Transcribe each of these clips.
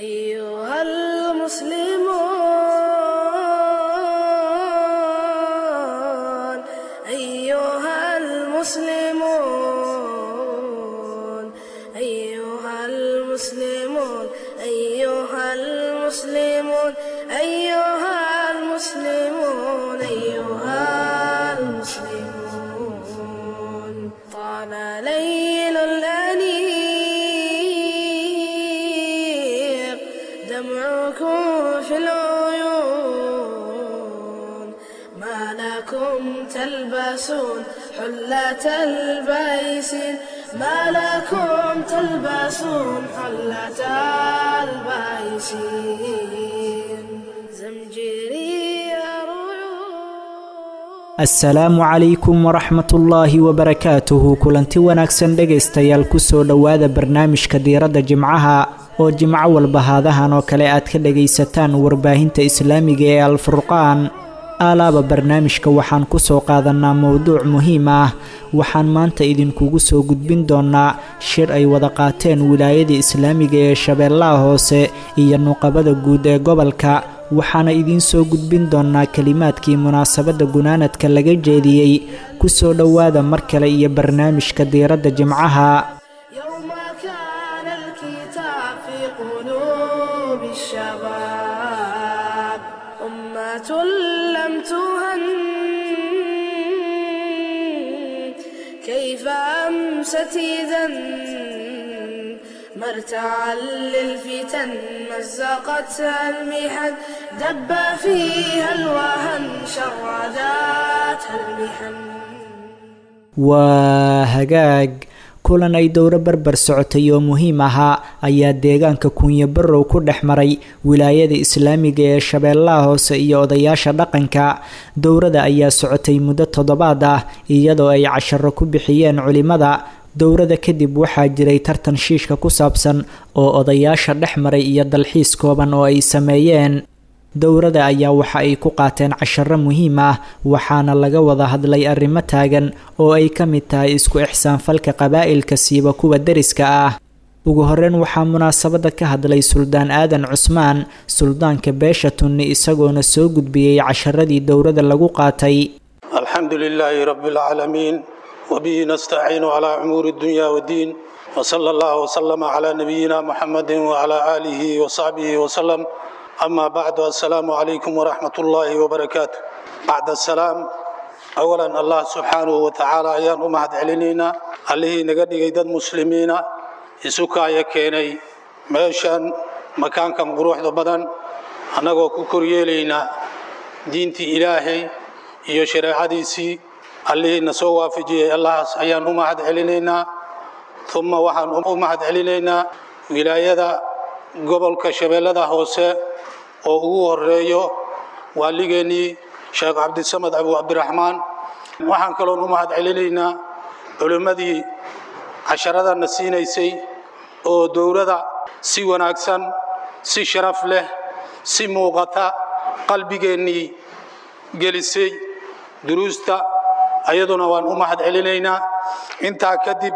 أيها المسلمون أيها المسلمون أيها المسلمون أيها المسلمون أيها المسلمون أيها المسلمون طال ليل الأنيق دمعكم في العيون ما لكم تلبسون حلة البيسين ما لكم تلبسون حلة البيسين زمجري رعود asalaamu calaykum waraxmatullaahi wabarakaatuhu kulanti wanaagsan dhegaystayaal kusoo dhowaada barnaamijka diiradda jimcaha oo jimco walba haadahan oo kale aad ka dhagaysataan warbaahinta islaamiga ee alfurqaan aalaaba barnaamijka waxaan kusoo qaadanaa mowduuc muhiim ah waxaan maanta idinkugu soo gudbin doonaa shir ay wada qaateen wilaayada islaamiga ee shabeellaha hoose iyo nuqabada guud ee gobolka waxaana idiin soo gudbin doonaa kelimaadkii munaasabadda gunaanadka laga jeediyey kusoo dhowaada mar kale iyo barnaamijka diiradda jimcaha يوم كان الكتاب في قلوب الشباب أمة لم تهن كيف أمست إذا مرتعا للفتن مزقتها المحن دب فيها الوهن شرداتها المحن waa hagaag kulan ay dowro barbar socotay oo muhiim ahaa ayaa deegaanka kuunyo barrow ku dhex maray wilaayada islaamiga ee shabeellaha hoose iyo odayaasha dhaqanka dowrada ayaa socotay muddo toddobaad ah iyadoo ay casharo ku bixiyeen culimada dowrada kadib waxaa jiray tartan shiishka ku saabsan oo odayaasha dhex maray iyo dalxiis kooban oo ay sameeyeen dowrada ayaa waxa ay ku qaateen casharo muhiim ah waxaana laga wada hadlay arrimo taagan oo ay ka mid tahay isku ixsaanfalka qabaa'ilka siiba kuwa deriska ah ugu horeyn waxaa munaasabadda ka hadlay suldaan aadan cusmaan suldaanka beesha tunni isagoona soo gudbiyey casharadii dowrada lagu qaatay الحمد لله رب العالمين وبه نستعين على أمور الدنيا والدين وصلى الله وسلم على نبينا محمد وعلى آله وصحبه وسلم أما بعد السلام عليكم ورحمة الله وبركاته بعد السلام أولا الله سبحانه وتعالى أيان أمهد علينا عليه نقدر يدد مسلمين يسوكا يكيني ميشان مكان كم قروح بدن أنا كوكوريلينا دينتي إلهي iyo shareecadiisii allihii na soo waafajiyey allahaas ayaan u mahad celinaynaa uma waxaan u mahad celinaynaa wilaayada gobolka shabeellada hoose oo ugu horeeyo waaligeennii sheekh cabdisamed abu cabdiraxmaan waxaan kaloon u mahad celinaynaa culimmadii casharadana siinaysay oo dowladda si wanaagsan si sharaf leh si muuqata qalbigeennii gelisay duruusta ayaduna waan u mahad celinaynaa intaa kadib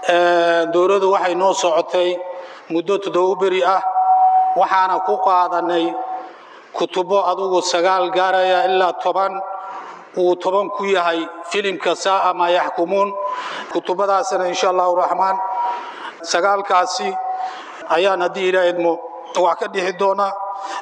dowladdu waxay noo socotay muddo toddoba beri ah waxaana ku qaadanay kutubo adugu sagaal gaaraya ilaa toban uu toban ku yahay filimka saa'a maa yaxkumuun kutubadaasna insha allahu raxmaan sagaalkaasi ayaan haddii ilaa idmo wax ka dhixi doonaa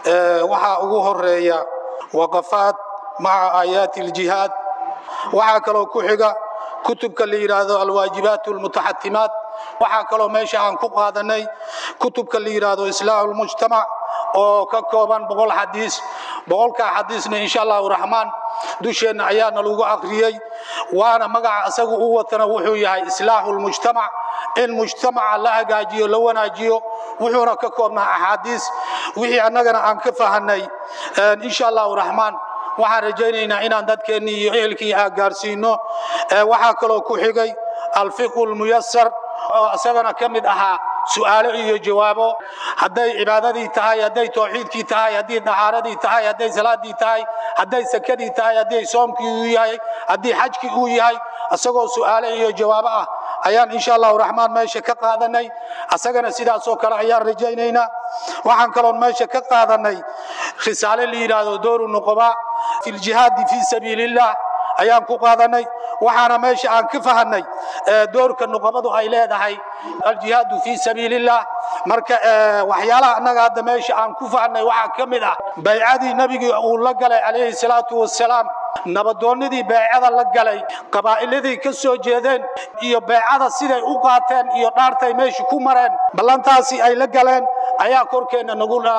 waxaa ugu horeeya waqafaad maca aayaati aljihaad waxaa kaloo ku xiga kutubka la yidhaahdo alwaajibaat almutaxatimaat waxaa kaloo meesha aan ku qaadanay kutubka la yidhaahdo islaaxu lmujtamac oo ka kooban boqol xadiis boqolkaa xadiisna insha allahu raxmaan dusheenna ayaana lagu akriyey waana magaca isagu u watana wuxuu yahay islaaxu lmujtamac in mujtamaca la hagaajiyo la wanaajiyo wuxuuna ka koobnaa axaadiis wixii annagana aan ka fahanay insha allahu raxmaan waxaan rajaynaynaa inaan dadkeennii iyo ehelkii aa gaarsiino waxaa kaloo ku xigay alfiqu lmuyasar oo isagana ka mid ahaa su'aalo iyo jawaabo hadday cibaadadii tahay hadday towxiidkii tahay haddii dahaaradii tahay hadday salaadii tahay hadday sakadii tahay haddii soomkii uu yahay haddii xajkii uu yahay isagoo su'aalo iyo jawaabo ah ayaan insha allahu raxmaan meesha ka qaadanay asagana sidaasoo kale ayaan rajaynaynaa waxaan kaloon meesha ka qaadanay risaale la yidhaahdo dooru nuqoba fi ljihaadi fii sabiili illah ayaan ku qaadanay waxaana meesha aan ka fahanay doorka nuqabadu ay leedahay aljihaadu fii sabiili illah marka waxyaalaha annaga hadda meesha aan ku fahnay waxaa ka mid ah baycadii nebigii uu la galay calayhi salaatu wasalaam nabadoonnadii beecada la galay qabaa'iladii ka soo jeedeen iyo beecada siday u qaateen iyo dhaartay meesha ku mareen ballantaasi ay la galeen ayaa korkeenna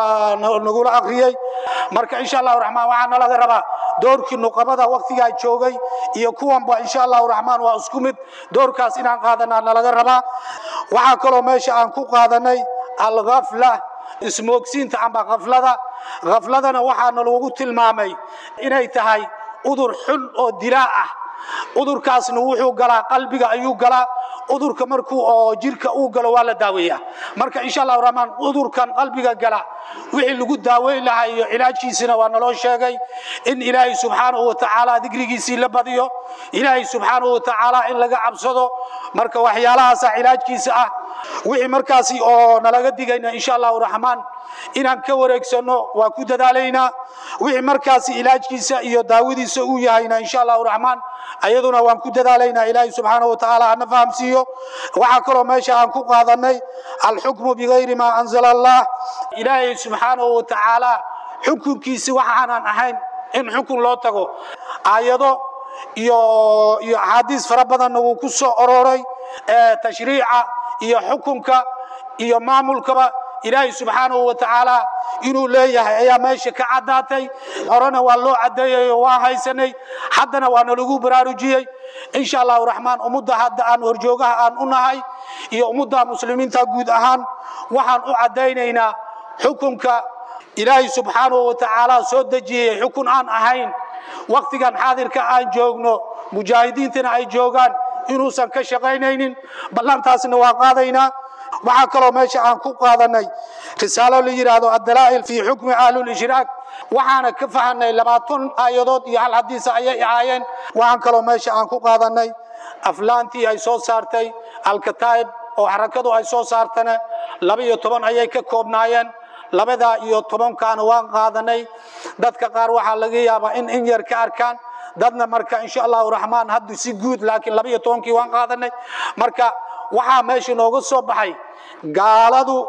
nagula akhriyey marka insha allahu raxmaan waxaana laga rabaa doorkii nuqabada wakhtigaa joogay iyo kuwanba insha allahu raxmaan waa isku mid doorkaas inaan qaadanaa nalaga rabaa waxaa kaloo meesha aan ku qaadanay alkhafla ismoogsiinta amba khaflada khafladana waxaana lagu tilmaamay inay tahay udur xun oo dilaa ah udurkaasna wuxuu galaa qalbiga ayuu galaa udurka markuu oo jirka uu galo waa la daaweeyaa marka insha allahu raxmaan udurkan qalbiga gala wixii lagu daaweyn lahaa iyo cilaajkiisina waa naloo sheegay in ilaahay subxaanahu watacaala digrigiisii la badiyo ilaahay subxaanahu watacaala in laga cabsado marka waxyaalahaasa cilaajkiisa ah wixii markaasi oo nalaga digayna insha allahu raxmaan inaan ka wareegsanno waa ku dadaalaynaa wixii markaasi ilaajkiisa iyo daawadiisa uu yahayna insha allahu raxmaan ayaduna waan ku dadaalaynaa ilaahay subxaanahu watacaala hana fahamsiiyo waxaa kaloo meesha aan ku qaadanay alxukmu bigayri maa anzala allah ilaahay subxaanahu watacaala xukunkiisi waxaanan ahayn in xukun loo tago aayado iyo iyo axaadiis fara badanna wuu ku soo ororay tashriica iyo xukunka iyo maamulkaba ilaahay subxaanahu watacaala inuu leeyahay ayaa meesha ka caddaatay horena waa loo caddeeyayo waa haysanay haddana waana lagu baraarujiyey insha allahu raxmaan ummadda hadda aan horjoogaha aan u nahay iyo ummadda muslimiinta guud ahaan waxaan u caddaynaynaa xukunka ilaahay subxaanahu watacaala soo dejiyey xukun aan ahayn wakhtigan xaadirka aan joogno mujaahidiintana ay joogaan inuusan ka shaqaynaynin ballantaasna waa qaadaynaa waxaa kaloo meesha aan ku qaadanay risaalo la yidhaahdo addalaa'il fii xukmi ahlulishraak waxaana ka fahanay labaatan aayadood iyo hal hadiisa ayay ahaayeen waxaan kaloo meesha aan ku qaadanay aflaantii ay soo saartay alkataa'ib oo xarakadu ay soo saartana laba iyo toban ayay ka koobnaayeen labadaa iyo tobankaana waan qaadanay dadka qaar waxaa laga yaabaa in in yar ka arkaan dadna marka insha allahu raxmaan hadda si guud laakiin laba iyo tobankii waan qaadanay marka waxaa meesha nooga soo baxay gaaladu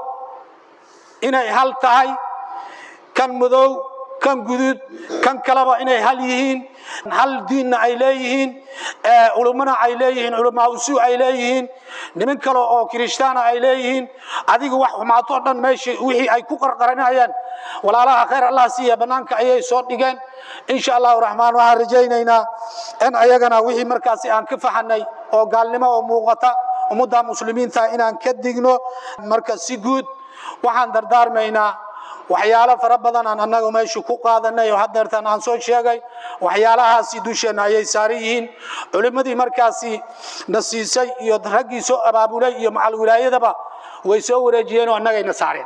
inay hal tahay kan madow kan guduud kan kaleba inay hal yihiin hal diinna ay leeyihiin culummana ay leeyihiin culamaa usuu ay leeyihiin niman kale oo kirishtaana ay leeyihiin adiga wax xumaatoo dhan meesha wixii ay ku qarqaranayaan walaalaha khayr allah siiya bannaanka ayay soo dhigeen insha allahu raxmaan waxaan rajaynaynaa in ayagana wixii markaasi aan ka fahanay oo gaalnimo oo muuqata ummadda muslimiinta inaan ka digno marka si guud waxaan dardaarmaynaa waxyaalo fara badan aan annaga meesha ku qaadanay oo hadeertan aan soo sheegay waxyaalahaasi dusheenna ayay saaran yihiin culimmadii markaasi na siisay iyo raggii soo abaabulay iyo macal wilaayadaba way soo wareejiyeen oo annagayna saareen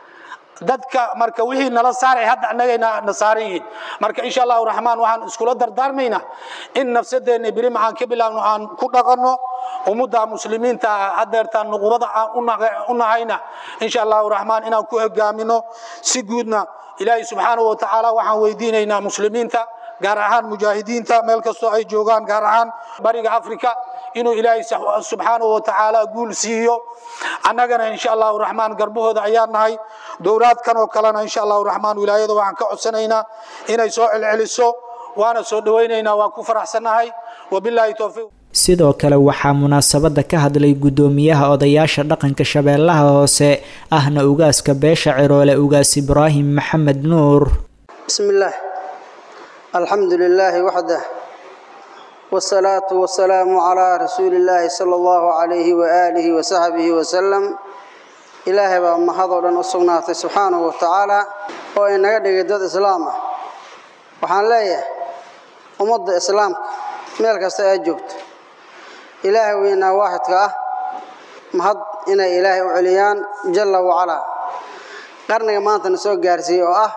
dadka marka wixii nala saaray hadda annagayna na saaran yihiin marka insha allahu raxmaan waxaan iskula dardaarmaynaa in nafsadeenna beri maxaan ka bilaabno aan ku dhaqanno ummadda muslimiinta hadeertaan nuqubada aan u nahayna insha allahu raxmaan inaan ku hogaamino si guudna ilaahay subxaanahu watacaala waxaan weydiinaynaa muslimiinta gaar ahaan mujaahidiinta meel kastoo ay joogaan gaar ahaan bariga afrika inuu ilaahay subxaanahu watacaala guul siiyo annagana insha allahu raxmaan garbahooda ayaan nahay dowlaadkan oo kalena insha allahu raxmaan wilaayada waxaan ka codsanaynaa inay soo celceliso waana soo dhowaynaynaa waa ku faraxsannahay wabilaahi towfiiq sidoo kale waxaa munaasabadda ka hadlay guddoomiyaha odayaasha dhaqanka shabeellaha hoose ahna ugaaska beesha ciroole ugaas ibraahim maxamed nuur بسم الله الحمد لله وحده والصلاة والسلام على رسول الله صلى الله عليه وآله وصحبه وسلم إلهي بقى محضر نصناته سبحانه وتعالى وإن قد داد إسلام وحان ليه ومضى إسلام ملك استأجبت إلهي وإنا واحد كأه محض إنا إلهي وعليان جل وعلا قرنك ما أنت نسوق قارسي وأه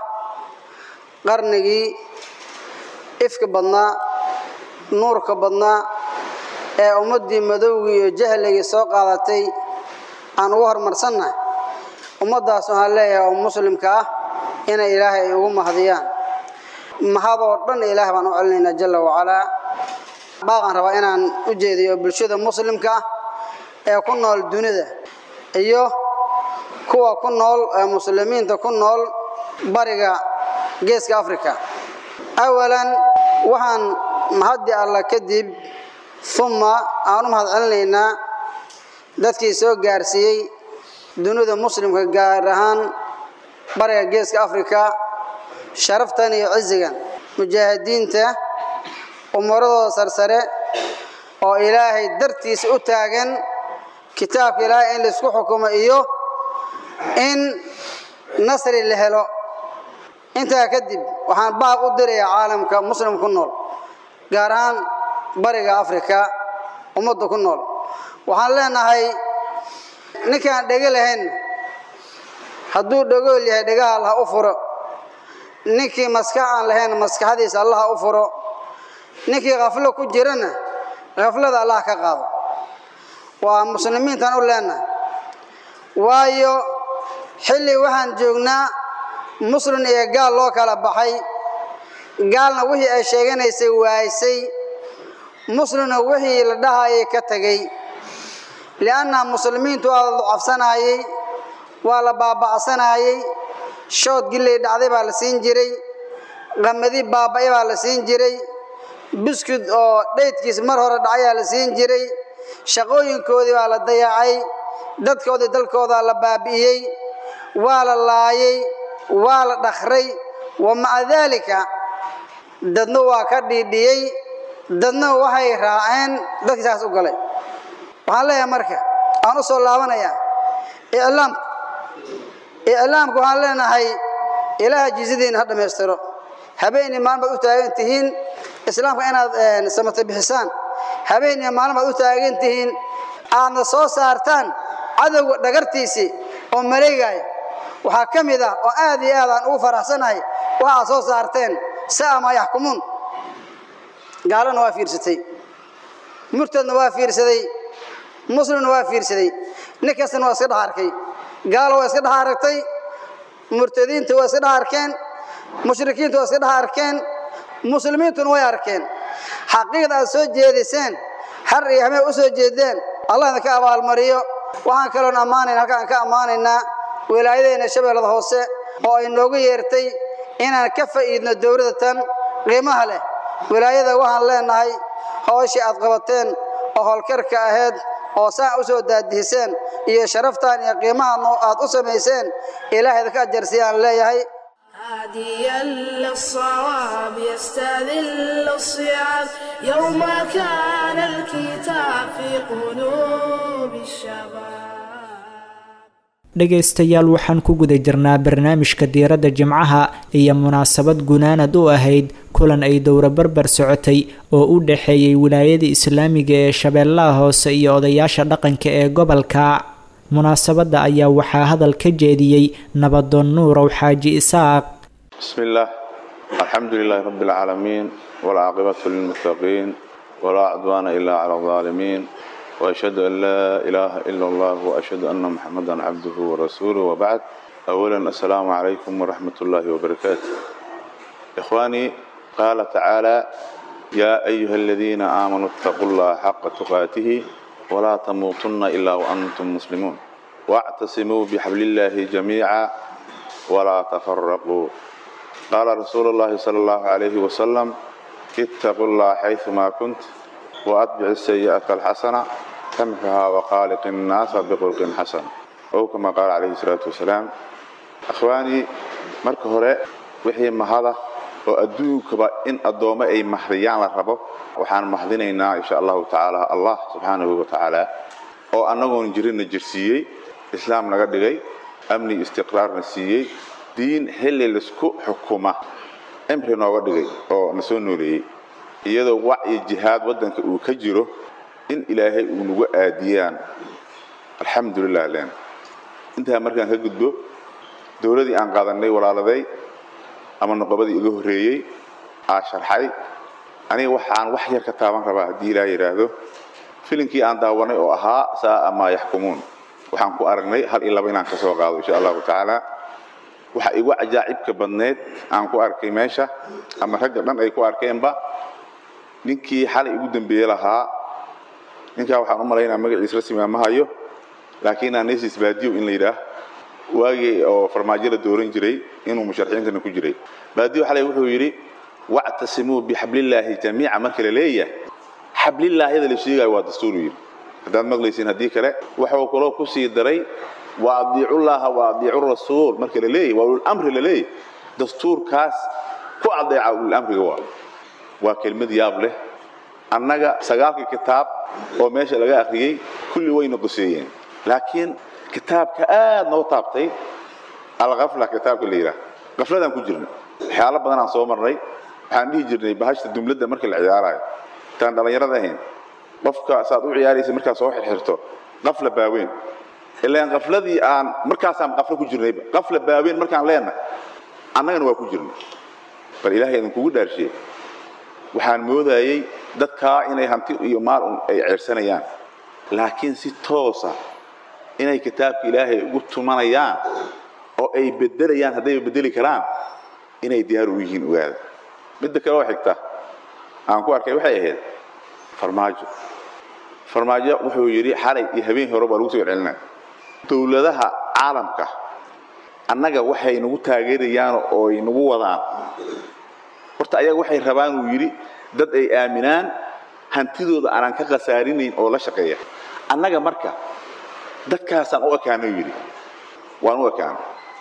qarnigii ifka badnaa nuurka badnaa ee ummaddii madowgii iyo jahligii soo qaadatay aan ugu horumarsannahay ummaddaas waxaan leeyahay oo muslimka ah inay ilaahay ay ugu mahadiyaan mahadoo dhan ilaah baan u celinaynaa jalla wacalaa baaqaan rabaa inaan u jeediyo bulshada muslimka ah ee ku nool dunida iyo kuwa ku nool ee muslimiinta ku nool bariga geeska africa awalan waxaan mahaddi alla kadib uma aan u mahad celinaynaa dadkii soo gaarsiiyey dunida muslimka gaar ahaan bariga geeska africa sharaftan iyo cizigan mujaahidiinta umuradooda sarsare oo ilaahay dartiisa u taagan kitaabka ilaahay in laisku xukumo iyo in nasri la helo intaa kadib waxaan baaq u dirayaa caalamka muslim ku nool gaar ahaan bariga africa ummadda ku nool waxaan leenahay ninkaan dhego lahayn hadduu dhagool yahay dhegaha allah u furo ninkii maskax aan lahayn maskaxdiisa allah u furo ninkii khaflo ku jirana khaflada allah ka qaado waa muslimiintaan u leenahay waayo xilli waxaan joognaa muslim iyo gaal loo kala baxay gaalna wixii ay sheeganaysay waaysay muslimna wixii la dhahayay ka tegey lianna muslimiintu waa la ducafsanayey waa la baaba'sanayey shood gilley dhacday baa la siin jiray qamadi baaba'y baa la siin jiray buskud oo dhaydkiis mar hore dhacayaa la siin jiray shaqooyinkoodii baa la dayacay dadkoodii dalkoodaa la baabi'iyey waa la laayay waa la dhakray wa maca daalika dadna waa ka dhiidhiyey dadna waxay raaceen dadkii saas u galay waxaan leeyahay marka aan u soo laabanayaa iclaamka iclaamka waxaan leenahay ilaaha jizadiina ha dhammaystiro habeen iyo maalin baad u taagan tihiin islaamka inaad samata bixisaan habeen iyo maalin baad u taagan tihiin aadna soo saartaan cadowga dhagartiisii oo maleegaya waxaa ka mid ah oo aad iyo aad aan ugu faraxsanahay waxaad soo saarteen sa'a maa yaxkumuun gaalana waa fiirsatay murtadna waa fiirsaday muslimna waa fiirsaday nin kastana waa iska dhex arkay gaalo waa iska dhex aragtay murtadiinta waa iska dhex arkeen mushrikiinta waa iska dhex arkeen muslimiintuna way arkeen xaqiiqda aad soo jeediseen har iyo hamee u soo jeedeen allah idinka abaalmariyo waxaan kaloon ammaanayn halkaan ka ammaanaynaa wilaayadeena shabeellada hoose oo ay noogu yeertay inaan ka fa'iidno dowladda tan qiimaha leh wilaayada waxaan leenahay hooshii aad qabateen oo howlkarka ahayd oo saan u soo daadihiseen iyo sharaftan iyo qiimaha aad u samayseen ilaah idinka ajarsiyaan leeyahay هاديا للصواب يستذل الصيام يوم كان الكتاب في قلوب الشباب dhegaystayaal waxaan ku guda jirnaa barnaamijka diiradda jimcaha iyo munaasabad gunaanad u ahayd kulan ay dowro barbar socotay oo u dhexeeyey wilaayada islaamiga ee shabeellaha hoose iyo odayaasha dhaqanka ee gobolka munaasabadda ayaa waxaa hadal ka jeediyey nabadoon nuurow xaaji isaaq bismi illaah alxamdu lilaahi rabbi alcaalamiin walcaaqibatu lilmuttaqiin walaa cudwaana ilaa cala aldaalimiin وأشهد أن لا إله إلا الله وأشهد أن محمدا عبده ورسوله وبعد أولا السلام عليكم ورحمة الله وبركاته إخواني قال تعالى يا أيها الذين آمنوا اتقوا الله حق تقاته ولا تموتن إلا وأنتم مسلمون واعتصموا بحبل الله جميعا ولا تفرقوا قال رسول الله صلى الله عليه وسلم اتقوا الله حيثما كنت وأتبع السيئة الحسنة تمحها وخالق الناس بخلق حسن أو كما قال عليه الصلاة والسلام أخواني marka hore wixii mahada oo adduunkaba in addoommo ay mahdiyaan la rabo waxaan mahdinaynaa insha allahu tacaala allah subxaanahu wa tacaala oo annagoon jirinna jirsiiyey islaam naga dhigay amni istiqraarna siiyey diin xilli laisku xukuma cimri nooga dhigay oo na soo nooleeyey iyadoo wacyi jihaad waddanka uu ka jiro in ilaahay uu nagu aadiyaan alxamdulilah len intaa markaan ka gudbo dowladii aan qaadanay walaaladay ama noqobadii iga horreeyey aa sharxay aniga waxaan wax yar ka taaban rabaa haddii ilaa yidhaahdo filimkii aan daawanay oo ahaa saaa maa yaxkumuun waxaan ku aragnay hal iyo laba inaan ka soo qaado insha allahu tacaala waxa igu cajaacibka badneed aan ku arkay meesha ama ragga dhan ay ku arkeenba ninkii xalay igu dambeeye lahaa ninkaa waxaan u malaynaa magaciis rasmi ma hayo laakiin anesis baadiyo in la yidhaah waagii oo farmaajo la dooran jiray inuu musharaxiintana ku jiray baadiyo xalay wuxuu yidhi wactasimuu bixablillaahi jamiica marka la leeyahay xablillaahiyada la sheegayo waa dastuuru yidhi haddaad maqlaysiin haddii kale waxuu kaloo ku sii daray wa adiicullaaha wa adiicu rasuul marka la leeyahy waa ululamri la leeyahy dastuurkaas ku adeeca ululamriga waa waa kelmad yaab leh annaga sagaalkii kitaab oo meesha laga akhriyey kulli wayna quseeyeen laakiin kitaabka aad noo taabtay alkafla kitaabka la yidhaah kafladaan ku jirnay waxyaalo badanaan soo marnay waxaan dhihi jirnay bahashta dumladda marka la ciyaarayo intaan dhallinyarada ahayn qofka saad u ciyaaraysa markaad soo xirxirto qafla baaweyn ilaan qafladii aan markaasaan qaflo ku jirnayba qafla baaweyn markaan leenahay annagana waa ku jirnay bal ilaahay idinkugu dhaarshiye waxaan moodayey dadkaa inay hanti iyo maal un ay ceersanayaan laakiin si toosa inay kitaabka ilaahay ugu tumanayaan oo ay bedelayaan haddayba bedeli karaan inay diyaar u yihiin ogaada midda kale oo xigta aan ku arkay waxay ahayd farmaajo farmaajo wuxuu yidhi xalay iyo habeen hore baa lagu soo celcelinaya dowladaha caalamka annaga waxay nagu taageerayaan oo ay nagu wadaan horta ayaga waxay rabaan uu yidhi dad ay aaminaan hantidooda aanan ka khasaarinayn oo la shaqeeya annaga marka dadkaasaan u ekaano yidhi waan u ekaano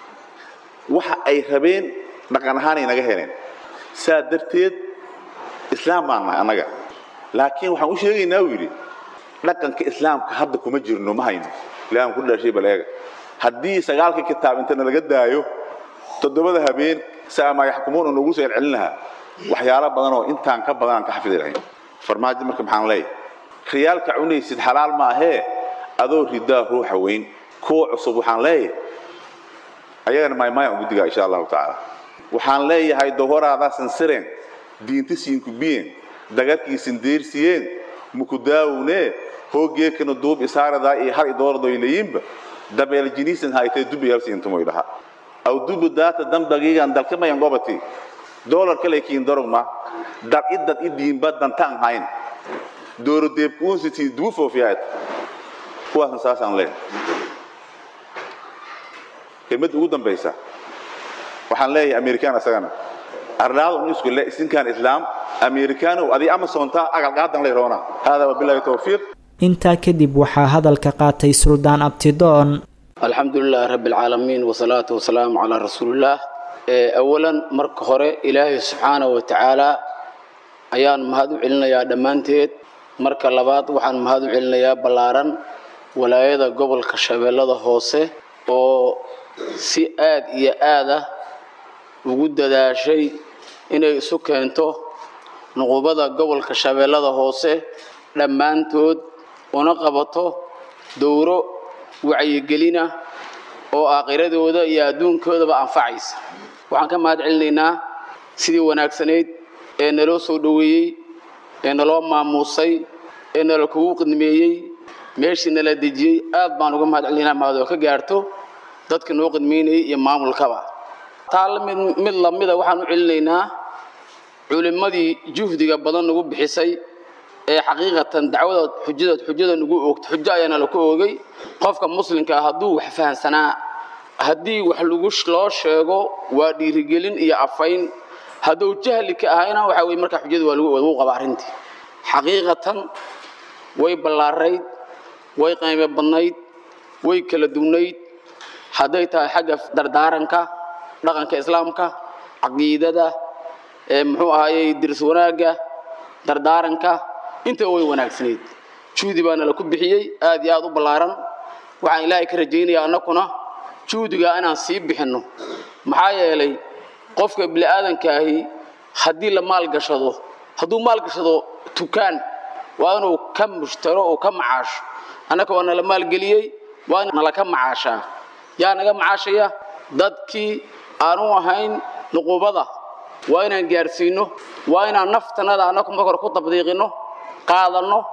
waxa ay rabeen dhaqan ahaanay naga heleen saa darteed islaam baan nahay annaga laakiin waxaan u sheegaynaa uu yidhi dhaqanka islaamka hadda kuma jirno ma hayno ilahan ku dhaashay bal eega haddii sagaalka kitaab intana laga daayo toddobada habeen saamaa yaxkumuun oo noogu soo celcelin lahaa waxyaalo badan oo intaan ka badan aan ka xafidi lahayn farmaajo marka maxaan leeyahay riyaalka cunaysid xalaal ma ahee adoo ridaa ruuxa weyn kuwa cusub waxaan leeyahay ayagana maymaya guddiga insha allahu tacaala waxaan leeyahay dohoraadaasan sireen diintisiinku biyen dagarkiisin deersiyeen mukudaawune hoogeekana duub isaaradaa iyo har idoordoylayinba dabeel jiniisan haytee dubayaalsiintumoy dhaha aw dubu daata dambagiigan dalkamayan gobati dolar kale kiin dorogma dar idad idiinba dantaan hayn dooro deebkuunsiti duufoofiyaad kuwaasna saasaan leen kelmadda ugu dambaysa waxaan leeyahay amerikaan isagana arlaada un isku le isinkaan islaam amerikaanow adii amazonta agalqaadan lay roona hada wabilahi towfiiq intaa kadib waxaa hadalka qaatay suldaan abtidoon alxamdu lilahi rabbi alcaalamiin wasalaatu wasalaamu calaa rasuulillaah awalan marka hore ilaahay subxaana wa tacaala ayaan mahad u celinayaa dhammaanteed marka labaad waxaan mahad u celinayaa ballaaran walaayada gobolka shabeellada hoose oo si aad iyo aad ah ugu dadaashay inay isu keento nuqubada gobolka shabeellada hoose dhammaantood una qabato dowro wacyigelina oo aakhiradooda iyo adduunkoodaba anfacaysa waxaan ka mahad celinaynaa sidii wanaagsanayd ee naloo soo dhoweeyey ee naloo maamuusay ee nala kugu qidmeeyey meeshii nala dejiyey aad baan uga mahad celinaynaa mahadoo ka gaarto dadka noo qidmeynayay iyo maamulkaba taa mid mid lamida waxaan u celinaynaa culimmadii juhdiga badan nagu bixisay ee xaqiiqatan dacwada xujada xujada nagu oogto xujo ayaana la ku oogay qofka muslimka ah hadduu wax fahansanaa haddii wax lagu loo sheego waa dhiirigelin iyo afayn hadduu jahli ka ahayna waxa weye markaa xujada waa lagu qaba arrintii xaqiiqatan way ballaarayd way qaymo badnayd way kala duwnayd hadday tahay xagga dardaaranka dhaqanka islaamka caqiidada ee muxuu ahayey dirs wanaagga dardaaranka intaba way wanaagsanayd juhdi baana la ku bixiyey aad iyo aad u ballaaran waxaan ilaahay ka rajaynayaa annakuna juhdigaa inaan sii bixinno maxaa yeelay qofka bini'aadankaahi haddii la maalgashado hadduu maalgashado tukaan waa inuu ka mushtaro oo ka macaasho annaka waa nala maalgeliyey waa nala ka macaashaa yaa naga macaashaya dadkii aanu ahayn nuqubada waa inaan gaarsiino waa inaan naftanada annaku marka hore ku tabdiiqino qaadanno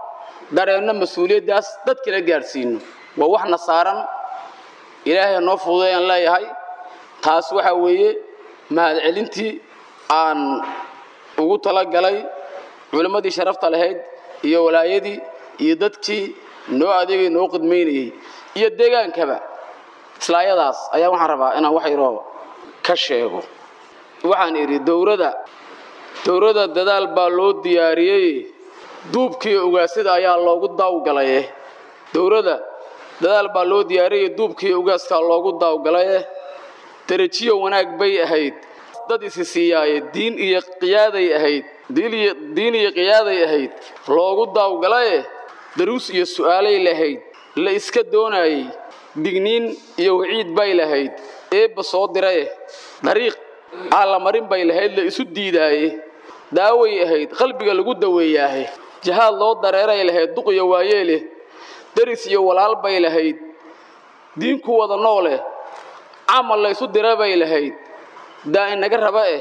dareenno mas-uuliyaddaas dadkina gaadhsiino waa waxna saaran ilaahay noo fududeeyaan leeyahay taas waxaa weeye mahadcelintii aan ugu talagalay culimmadii sharafta lahayd iyo walaayadii iyo dadkii noo adeegay noo qidmaynayey iyo deegaankaba islaayadaas ayaa waxaan rabaa inaan wax yaroo ka sheego waxaan idhi dowladda dowladda dadaal baa loo diyaariyey duubkii ugaasida ayaa loogu daawgalaye dowladda dadaal baa loo diyaariyey duubkii ugaaskaa loogu daawgalaye derajiyo wanaag bay ahayd dad isi siiyaaye diin iyo qiyaaday ahayd diin iyo qiyaaday ahayd loogu daawgalaye daruus iyo su'aalay lahayd la iska doonaayey digniin iyo waciid bay lahayd eebba soo diraye dariiq aan la marin bay lahayd la isu diidaaye daaway ahayd qalbiga lagu daweeyaahe jahaad loo dareeray lahayd duqiyo waayeeleh deris iyo walaal bay lahayd diin ku wada nooleh camal la ysu dira bay lahayd daa inaga raba eh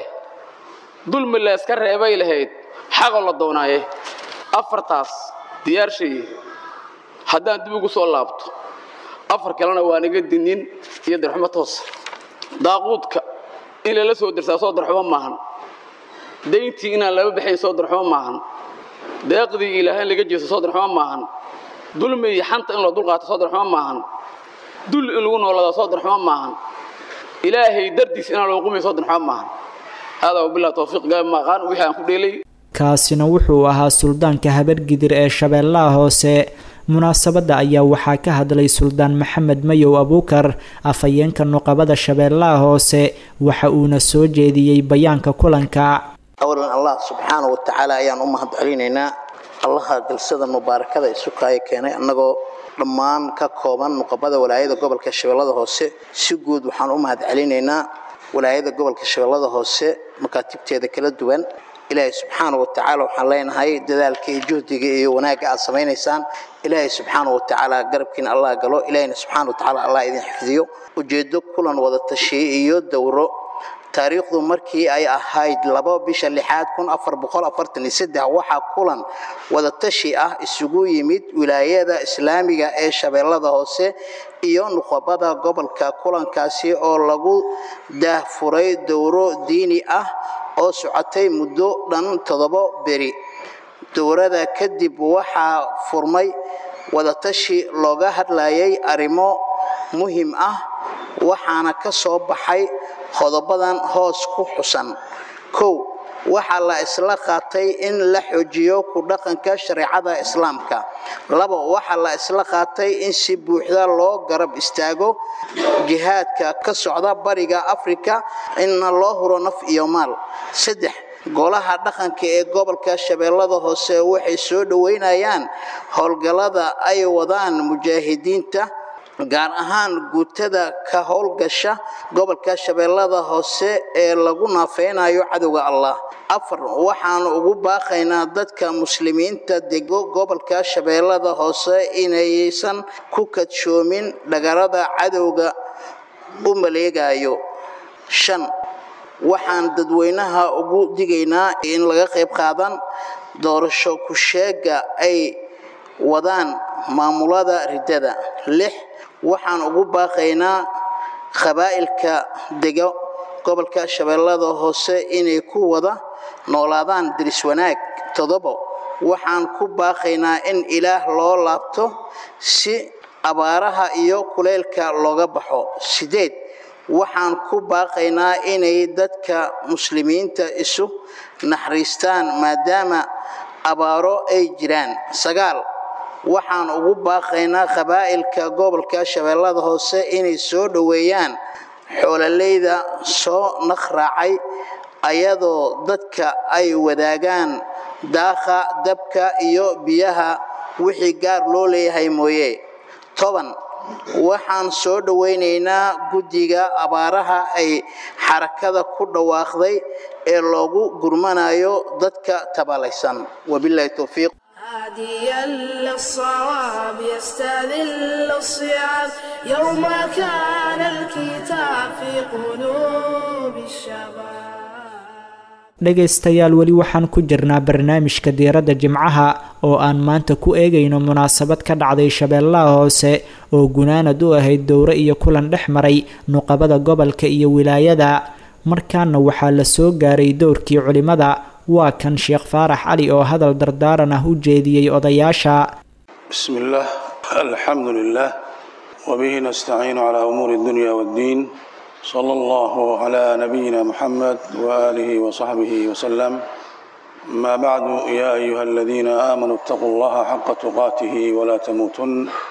dulmi la yska reebay lahayd xaqoo la doonaaye afartaas diyaarshaye haddaan dib ugu soo laabto afar kalena waa naga dinin iyo darxumo toosa daaquudka in lala soo dirsaa soo darxumo maahan dayntii inaan laba baxayn soo darxumo maahan deeqdii ilaahay laga jeesto soo darxumo maahan dulmi iyo xanta in loo dulqaato soo darxumo maahan dul in lagu noolada soo darxumo maahan ilaahay dardiis inaan loo qumiy soo darxumo maahan haadaa wabilah tawfiiq gaab maaqaan wixii aan ku dheelay kaasina wuxuu ahaa suldaanka habargidir ee shabeellaha hoose munaasabadda ayaa waxaa ka hadlay suldaan maxamed mayow abuukar afhayeenka nuqabada shabeellaha hoose waxa uuna soo jeediyey bayaanka kulanka awalan allah subxaana wa tacaala ayaan u mahad celinaynaa allaha galsada mubaarakada isukaayo keenay annagoo dhammaan ka kooban nuqabada walaayada gobolka shabeellada hoose si guud waxaan u mahad celinaynaa walaayada gobolka shabeellada hoose makaatibteeda kala duwan ilaahay subxaana wa tacaala waxaan leenahay dadaalka iyo juhdiga iyo wanaagga aad samaynaysaan ilaahay subxaana wa tacaala garabkiina allah galo ilaahayna subxaana wa tacaala allah idin xifdiyo ujeeddo kulan wada tashiye iyo dowro taariikhdu markii ay ahayd laba bisha lixaad kun afar boqol afartan iyo saddex waxaa kulan wadatashi ah isugu yimid wilaayada islaamiga ee shabeellada hoose iyo nuqabada gobolka kulankaasi oo lagu daahfuray dowro diini ah oo socotay muddo dhan toddobo beri dowrada kadib waxaa furmay wadatashi looga hadlayay arrimo muhim ah waxaana ka soo baxay qodobadan hoos ku xusan kow waxaa la isla qaatay in la xoojiyo ku dhaqanka shareecada islaamka labo waxaa la isla qaatay in si buuxda loo garab istaago jihaadka ka socda bariga afrika inna loo huro naf iyo maal saddex golaha dhaqanka ee gobolka shabeellada hoose waxay soo dhoweynayaan howlgallada ay wadaan mujaahidiinta gaar ahaan guutada ka howlgasha gobolka shabeellada hoose ee lagu naafeynayo cadowga allah afar waxaan ugu baaqaynaa dadka muslimiinta dego gobolka shabeellada hoose inaysan ku kadshoomin dhagarada cadowga u maleegayo shan waxaan dadweynaha ugu digaynaa in laga qayb qaadan doorasho ku-sheega ay wadaan maamulada riddada lix waxaan ugu baaqaynaa qabaa'ilka dego gobolka shabeellada hoose inay ku wada noolaadaan diris wanaag toddobo waxaan ku baaqaynaa in ilaah loo laabto si abaaraha iyo kuleylka looga baxo sideed waxaan ku baaqaynaa inay dadka muslimiinta isu naxariistaan maadaama abaaro ay jiraan sagaal waxaan ugu baaqaynaa qabaa'ilka gobolka shabeellada hoose inay soo dhoweeyaan xoololeyda soo naqraacay ayadoo dadka ay wadaagaan daaqa dabka iyo biyaha wixii gaar loo leeyahay mooye toban waxaan soo dhoweynaynaa guddiga abaaraha ay xarakada ku dhawaaqday ee loogu gurmanayo dadka tabalaysan wabilahi towfiiq هاديا للصواب يستذل الصيام يوم كان الكتاب في قلوب الشباب dhegaystayaal weli waxaan ku jirnaa barnaamijka diiradda jimcaha oo aan maanta ku eegayno munaasabad ka dhacday shabeellaha hoose oo gunaanad u ahayd dowro iyo kulan dhex maray nuqabada gobolka iyo wilaayada markaana waxaa la soo gaaray dowrkii culimada waa kan sheekh faarax cali oo hadal dardaaran ah u jeediyey odayaasha bismi illaah alxamdu lilah wabihi nastaciinu calaa umuuri addunya waddiin sala allahu calaa nabiyina muxamed waaalihi wasaxbihi wasalam amaa bacdu yaa ayuha aladiina aamanuu itaquu allaha xaqa tuqaatihi walaa tamuutun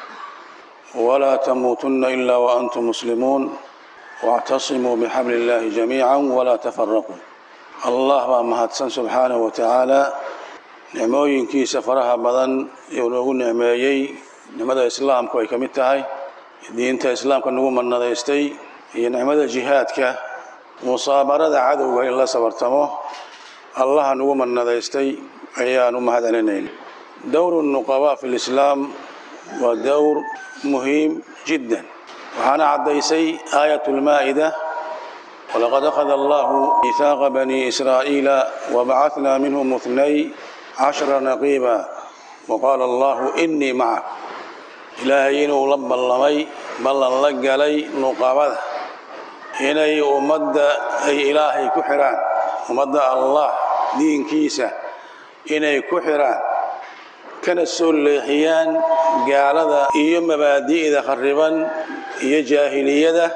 walaa tamuutunna ilaa waantum muslimuun واعتصموا بحبل الله جميعا ولا تفرقوا الله baa mahadsan subxaanaه wa tacaala nicmooyinkiisa faraha badan uu noogu nicmeeyey nicmada islaamku ay ka mid tahay diinta islaamka nagu manadaystay iyo nicmada jihaadka musaabarada cadowga in la sabartamo allaha nagu manadaystay ayaan u mahad celinayn dowr nuqabaa fi lislaam waa dowr muhiim jiddan waxaana caddaysay aayat lmaa'ida walaqad akhada allahu miihaaqa bani israa'iila wabacatnaa minhum ithnay cashara naqiiba waqaala allahu inii macak ilaahay inuu la ballamay ballan la galay nuqabada inay ummadda ay ilaahay ku xidhaan ummadda allah diinkiisa inay ku xidhaan kana soo leexiyaan gaalada iyo mabaadi'da khariban iyo jaahiliyada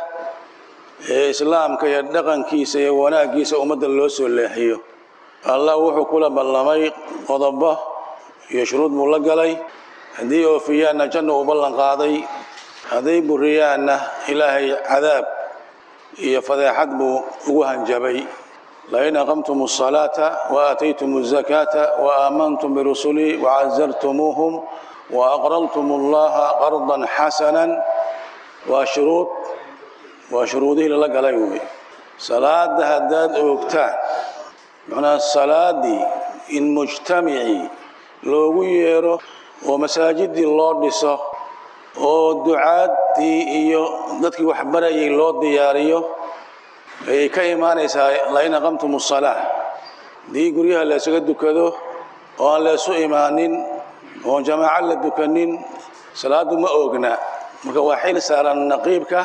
ee islaamka iyo dhaqankiisa iyo wanaaggiisa ummadda loo soo leexiyo allah wuxuu kula ballamay qodobo iyo shuruud buu la galay haddii oofiyaanna janna uu ballan qaaday hadday buriyaanna ilaahay cadaab iyo fadeexad buu ugu hanjabay lain aqamtum الصلاaةa وaataytum الزakاةa وaamantum birusulii وcazartumuuhum وأqraltum اllaha qarضa xasana waa shuruud waa shuruudihii lala galay wey salaada haddaad oogtaan macnaa salaadii in mujtamicii loogu yeero oo masaajidii loo dhiso oo ducaadii iyo dadkii waxbarayay loo diyaariyo ayay ka imaanaysaa lain aqamtum الصalaaة haddii guryaha la ysaga dukado oo aan la ysu imaanin oon jamaaco la dukanin salaadu ma oogna marka waa xil saaran naqiibka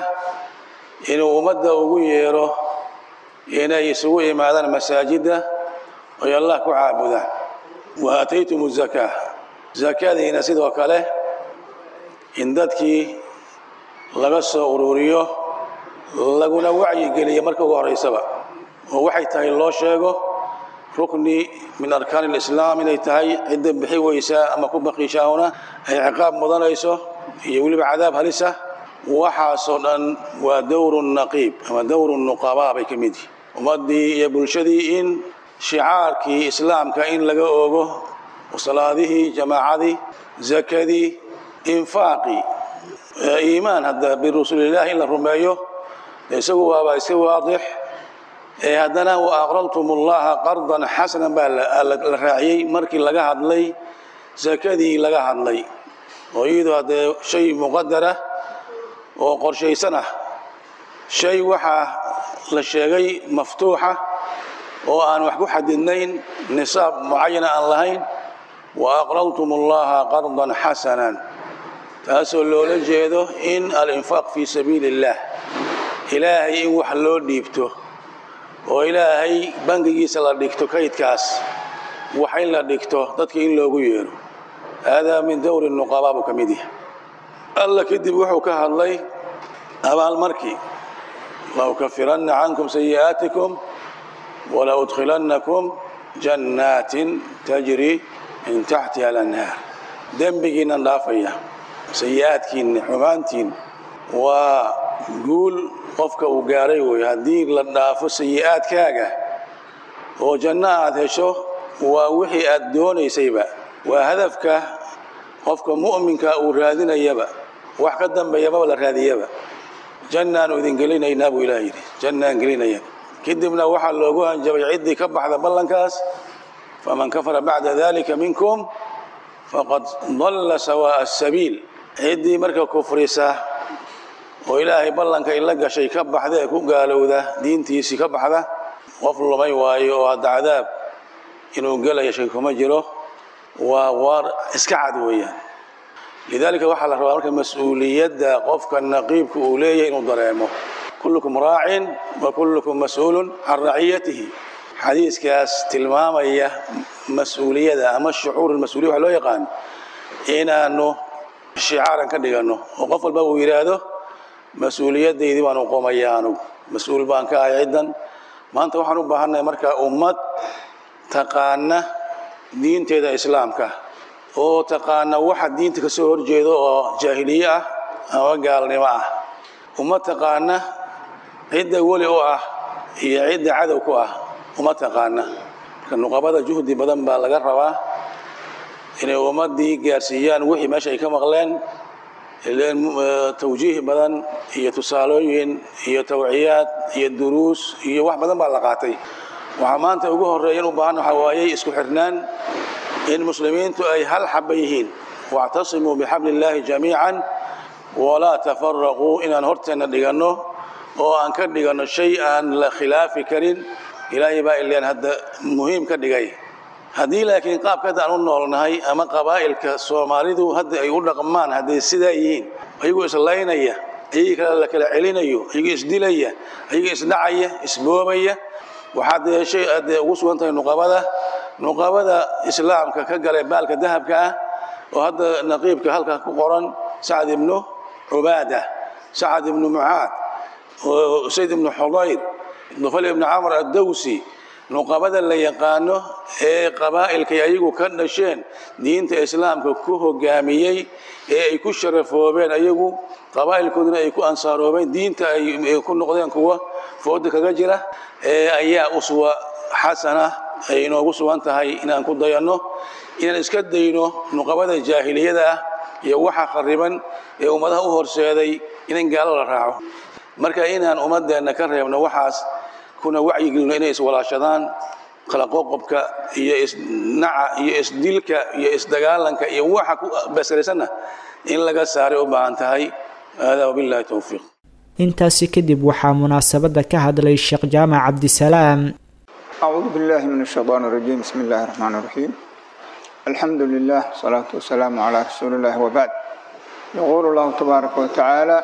inuu ummadda ugu yeero inay isugu imaadaan masaajidda oy allah ku caabudaan wa aataytum الzakaa zakadiina sidoo kale in dadkii laga soo ururiyo laguna wacyigeliya marka ugu horeysaba oo waxay tahay loo sheego rukni min arkaan اlislaam inay tahay cidda bixi weysaa ama ku baqiishaahuna ay ciqaab mudanayso iyo weliba cadaab halisa waxaasoo dhan waa dowru naqiib ama dowru nuqabaa bay ka mid yihin ummaddii iyo bulshadii in shicaarkii islaamka in laga oogo salaadihii jamaacadii zakadii infaaqii iimaan hadda birusulillahi in la rumeeyo isagu waaba iska waadix ee haddana wa aqraltum ullaha qardan xasanan baa la raaciyey markii laga hadlay sakadii laga hadlay oo iyadoo haddee shay muqadara oo qorshaysan ah shay waxaa la sheegay maftuuxa oo aan wax ku xadidnayn nisaab mucayana aan lahayn wa aqraltum ullaha qardan xasanan taasoo loola jeedo in alinfaaq fii sabiili اllah ilaahay in wax loo dhiibto oo ilaahay bangigiisa la dhigto kaydkaas wax in la dhigto dadka in loogu yeero haadaa min dowri nuqabaa buu ka mid yahay alla kadib wuxuu ka hadlay abaalmarkii la ukafiranna cankum sayi'aatikum wala udkhilannakum jannaatin tajri min taxtiha alanhaar dembigiinnan dhaafaya sayi'aadkiinna xumaantiin waa guul qofka uu gaaray wey haddii la dhaafo sayi'aadkaaga oo janno aad hesho waa wixii aad doonaysayba waa hadafka qofka mu'minka uu raadinayaba wax ka dambeeyamaba la raadiyaba jannaanu idin gelinaynaa buu ilaah yidhi jannaan gelinaya kadibna waxaa loogu hanjabay ciddii ka baxda ballankaas faman kafara bacda dalika minkum faqad dalla sawaa'a asabiil ciddii marka kufrisa oo ilaahay ballanka ila gashay ka baxda ee ku gaalowda diintiisii ka baxda qof lumay waayo oo hadda cadaab inuu gelaya shay kuma jiro waa waar iska cad weeyaan lidaalika waxaa la rabaa marka mas-uuliyadda qofka naqiibka uu leeyahay inuu dareemo kullukum raacin wa kullukum mas-uulun can raciyatihi xadiiskaas tilmaamaya mas-uuliyada ama shucuur mas-uliya waxa loo yaqaan inaanu shicaaran ka dhigano oo qof walba uu yidhaahdo mas-uuliyadaydii baanu qomaya anugu mas-uul baan ka ahay ciddan maanta waxaan u baahannahay marka ummad taqaana diinteeda islaamka oo taqaana waxa diinta ka soo horjeedo oo jaahiliye ah ama gaalnimo ah ummad taqaana cidda weli u ah iyo cidda cadow ku ah uma taqaana marka nuqabada juhdi badan baa laga rabaa inay ummadii gaarsiiyaan wixii meesha ay ka maqleen tawjiih badan iyo tusaalooyin iyo tawciyaad iyo duruus iyo wax badan baa la qaatay waxaa maanta ugu horeeyan u baahan waxaa waayey isku xirnaan in muslimiintu ay hal xaba yihiin wactasimuu bixabli illaahi jamiican walaa tafaraquu inaan horteenna dhiganno oo aan ka dhiganno shay aan la khilaafi karin ilaahay baa ileen hadda muhiim ka dhigay haddii laakiin qaabka hadda aan u noolnahay ama qabaa'ilka soomaalidu hadda ay u dhaqmaan hadday sidaa yihiin ayagoo islaynaya ayagii kale la kala celinayo ayagoo isdilaya ayagoo isdhacaya isboobaya waxaad yeeshay aad ugu sugan tahay nuqabada nuqabada islaamka ka galay baalka dahabka ah oo hadda naqiibka halkaa ku qoran sacad ibnu cubaada sacad ibnu mucaad sayd ibnu xudayr dufal ibnu camr addawsi nuqabada la yaqaano ee qabaa'ilkay ayagu ka dhasheen diinta islaamka ku hogaamiyey ee ay ku sharafoobeen ayagu qabaa'ilkooduna ay ku ansaaroobeen diinta ay ku noqdeen kuwa fooda kaga jira ayaa uswa xasana ay inoogu sugan tahay inaan ku dayanno inaan iska dayno nuqabada jaahiliyada ah iyo waxa khariban ee ummadaha u horseeday in gaalo la raaco marka inaan ummadeenna ka reebno waxaas kuna wacyigelino inay iswalaashadaan kala qoqobka iyo isnaca iyo isdilka iyo isdagaalanka iyo waxa ku basaraysanna in laga saaray u baahan tahay hada wabillahi towfiiq intaasi kadib waxaa munaasabadda ka hadlay sheekh jaamac cabdisalaam أعوذ بالله من الشيطان الرجيم بسم الله الرحمن الرحيم الحمد لله والصلاة والسلام على رسول الله وبعد يقول الله تبارك وتعالى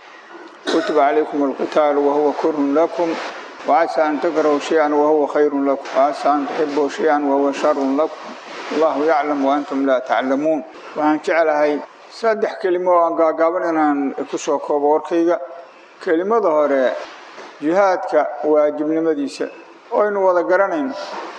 كتب عليكم القتال وهو كره لكم وعسى أن تكرهوا شيئا وهو خير لكم وعسى أن تحبوا شيئا وهو شر لكم الله يعلم وأنتم لا تعلمون وأن جعلها saddex kelimo oo aan gaagaaban inaan ku soo koobo warkayga kelimada hore jihaadka waajibnimadiisa oynu wada garanayno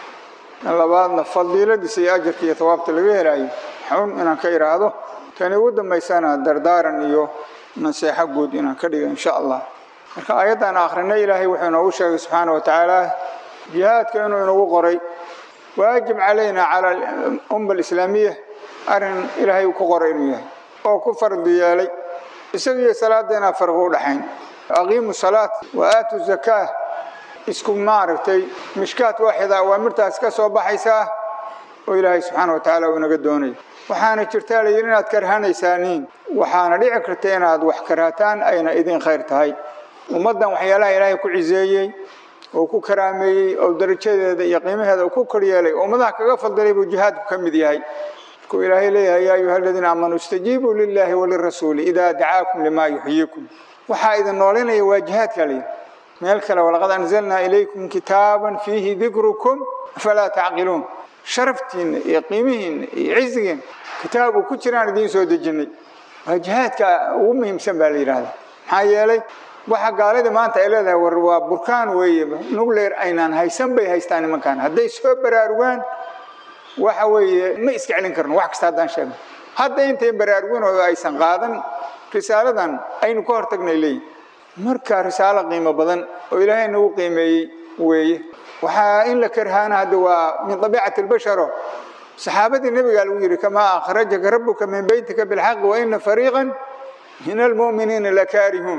tan labaadna fadiiladiisa iyo ajarka iyo tawaabta laga helayo xun inaan ka idhaahdo tani ugu dambaysana dardaaran iyo naseexo guud inaan ka dhigo insha allah marka aayaddan akhrina ilaahay wuxuu inoogu sheegay subxaana wa tacaala jihaadka inuu inagu qoray waajib calayna cala umma alislaamiya arrin ilaahay ku qoray inuu yahay oo ku fardi yeelay isaga iyo salaadeena farqi u dhaxayn aqiimu salaat wa aatu zakaa isku maaragtay mishkaat waaxida awaamirtaas ka soo baxaysaa oo ilaahay subxaana wa tacaala uu inaga doonaya waxaana jirtaa layidhi inaad karhanaysaaniin waxaana dhici karta inaad wax karhataan ayna idin khayr tahay ummaddan waxyaalaha ilaahay ku ciseeyey oo ku karaameeyey oo darajadeeda iyo qiimaheeda uu ku koryeelay oo ummadaha kaga fadilay buu jihaadku ka mid yahay markuu ilaahay leeyahay yaa ayuha aladiina aamanuu istajiibuu lilaahi walirasuuli idaa dacaakum limaa yuxyiikum waxaa idin noolinaya waa jihaadka layidhi meel kale walaqad anzalnaa ilaykum kitaaban fiihi dikrukum afalaa tacqiluun sharaftiinna iyo qiimihiinna iyo cizigiinna kitaab uu ku jiraan idiin soo dejinay waa jihaadka ugu muhiimsan baa la yidhaahdaa maxaa yeelay waxa gaalada maanta ay leedahay war waa burkaan weeye nuclear aynaan haysan bay haystaan nimankan hadday soo baraarugaan waxa weeye ma iska celin karno wax kasta haddaan sheegno hadda intayn baraarugin oo aysan qaadan risaaladan aynu ka hortagnay leeyihin marka risaalo qiimo badan oo ilaahay nagu qiimeeyey weeye waxaa in la karhaana hadda waa min dabiicati albasharo saxaabadii nebigaa lagu yidhi kamaa akhrajaka rabbuka min beytika bilxaqi wa ina fariiqan min almu'miniina lakaarihuun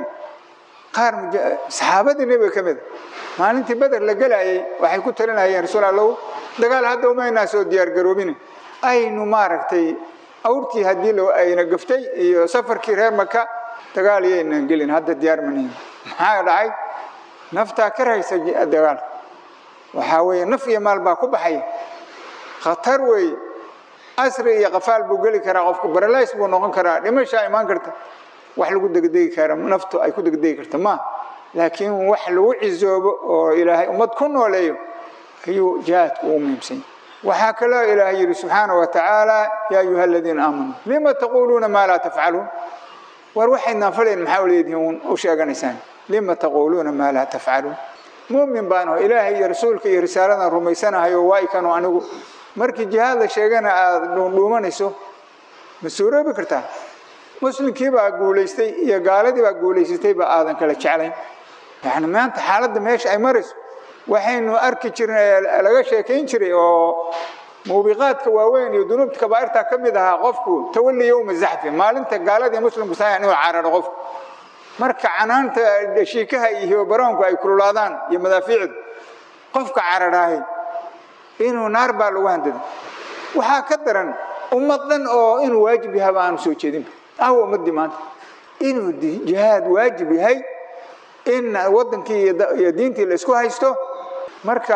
qaar saxaabadii nebiga ka mida maalintii beder la gelayay waxay ku talinayeen rasuul allow dagaal hadda umaynaa soo diyaargaroobine aynu maaragtay awrtii haddii ayna gaftay iyo safarkii reer maka dagaal iyaynan gelin hadda diyaar manihin maxaa dhacay naftaa ka rahaysa dagaalka waxaa weeye naf iyo maal baa ku baxaya khatar weeye asri iyo qafaal buu geli karaa qofku baralays buu noqon karaa dhimashaa imaan karta wax lagu degdegi kara naftu ay ku degdegi karta ma laakiin wax lagu cizoobo oo ilaahay ummad ku nooleeyo ayuu jihaadku ugu muhiimsan yahay waxaa kaloo ilaahay yidhi subxaana wa tacaala yaa ayuha aladiina aamanuu lima taquuluuna maa laa tafcaluun war waxaydnaan falayn maxaa leedihiin u sheeganaysaan lima taquuluuna maa laa tafcaluun mumin baan aho ilaahay iyo rasuulka iyo risaaladan rumaysanahayo waa ikanu anigu markii jihaad la sheegana aada dhuundhuumanayso ma suuroobi kartaa muslimkii baa guulaystay iyo gaaladii baa guulaysatay ba aadan kala jeclayn yani maanta xaaladda meesha ay marayso waxaynu arki jirnay laga sheekayn jiray oo muubiqaadka waaweyn iyo dunuubta kabaa'irta ka mid ahaa qofku tawalli yowma zaxfi maalinta gaaladii muslimku saaya inuu cararo qofku marka canaanta shiikaha iyo baroonku ay kululaadaan iyo madaafiicdu qofka cararaahay inuu naar baa lagu handada waxaa ka daran ummad dhan oo inuu waajib yahaba aanu soo jeedinba ahwa ummadii maanta inuu jihaad waajib yahay in wadankii iyo diintii la isku haysto marka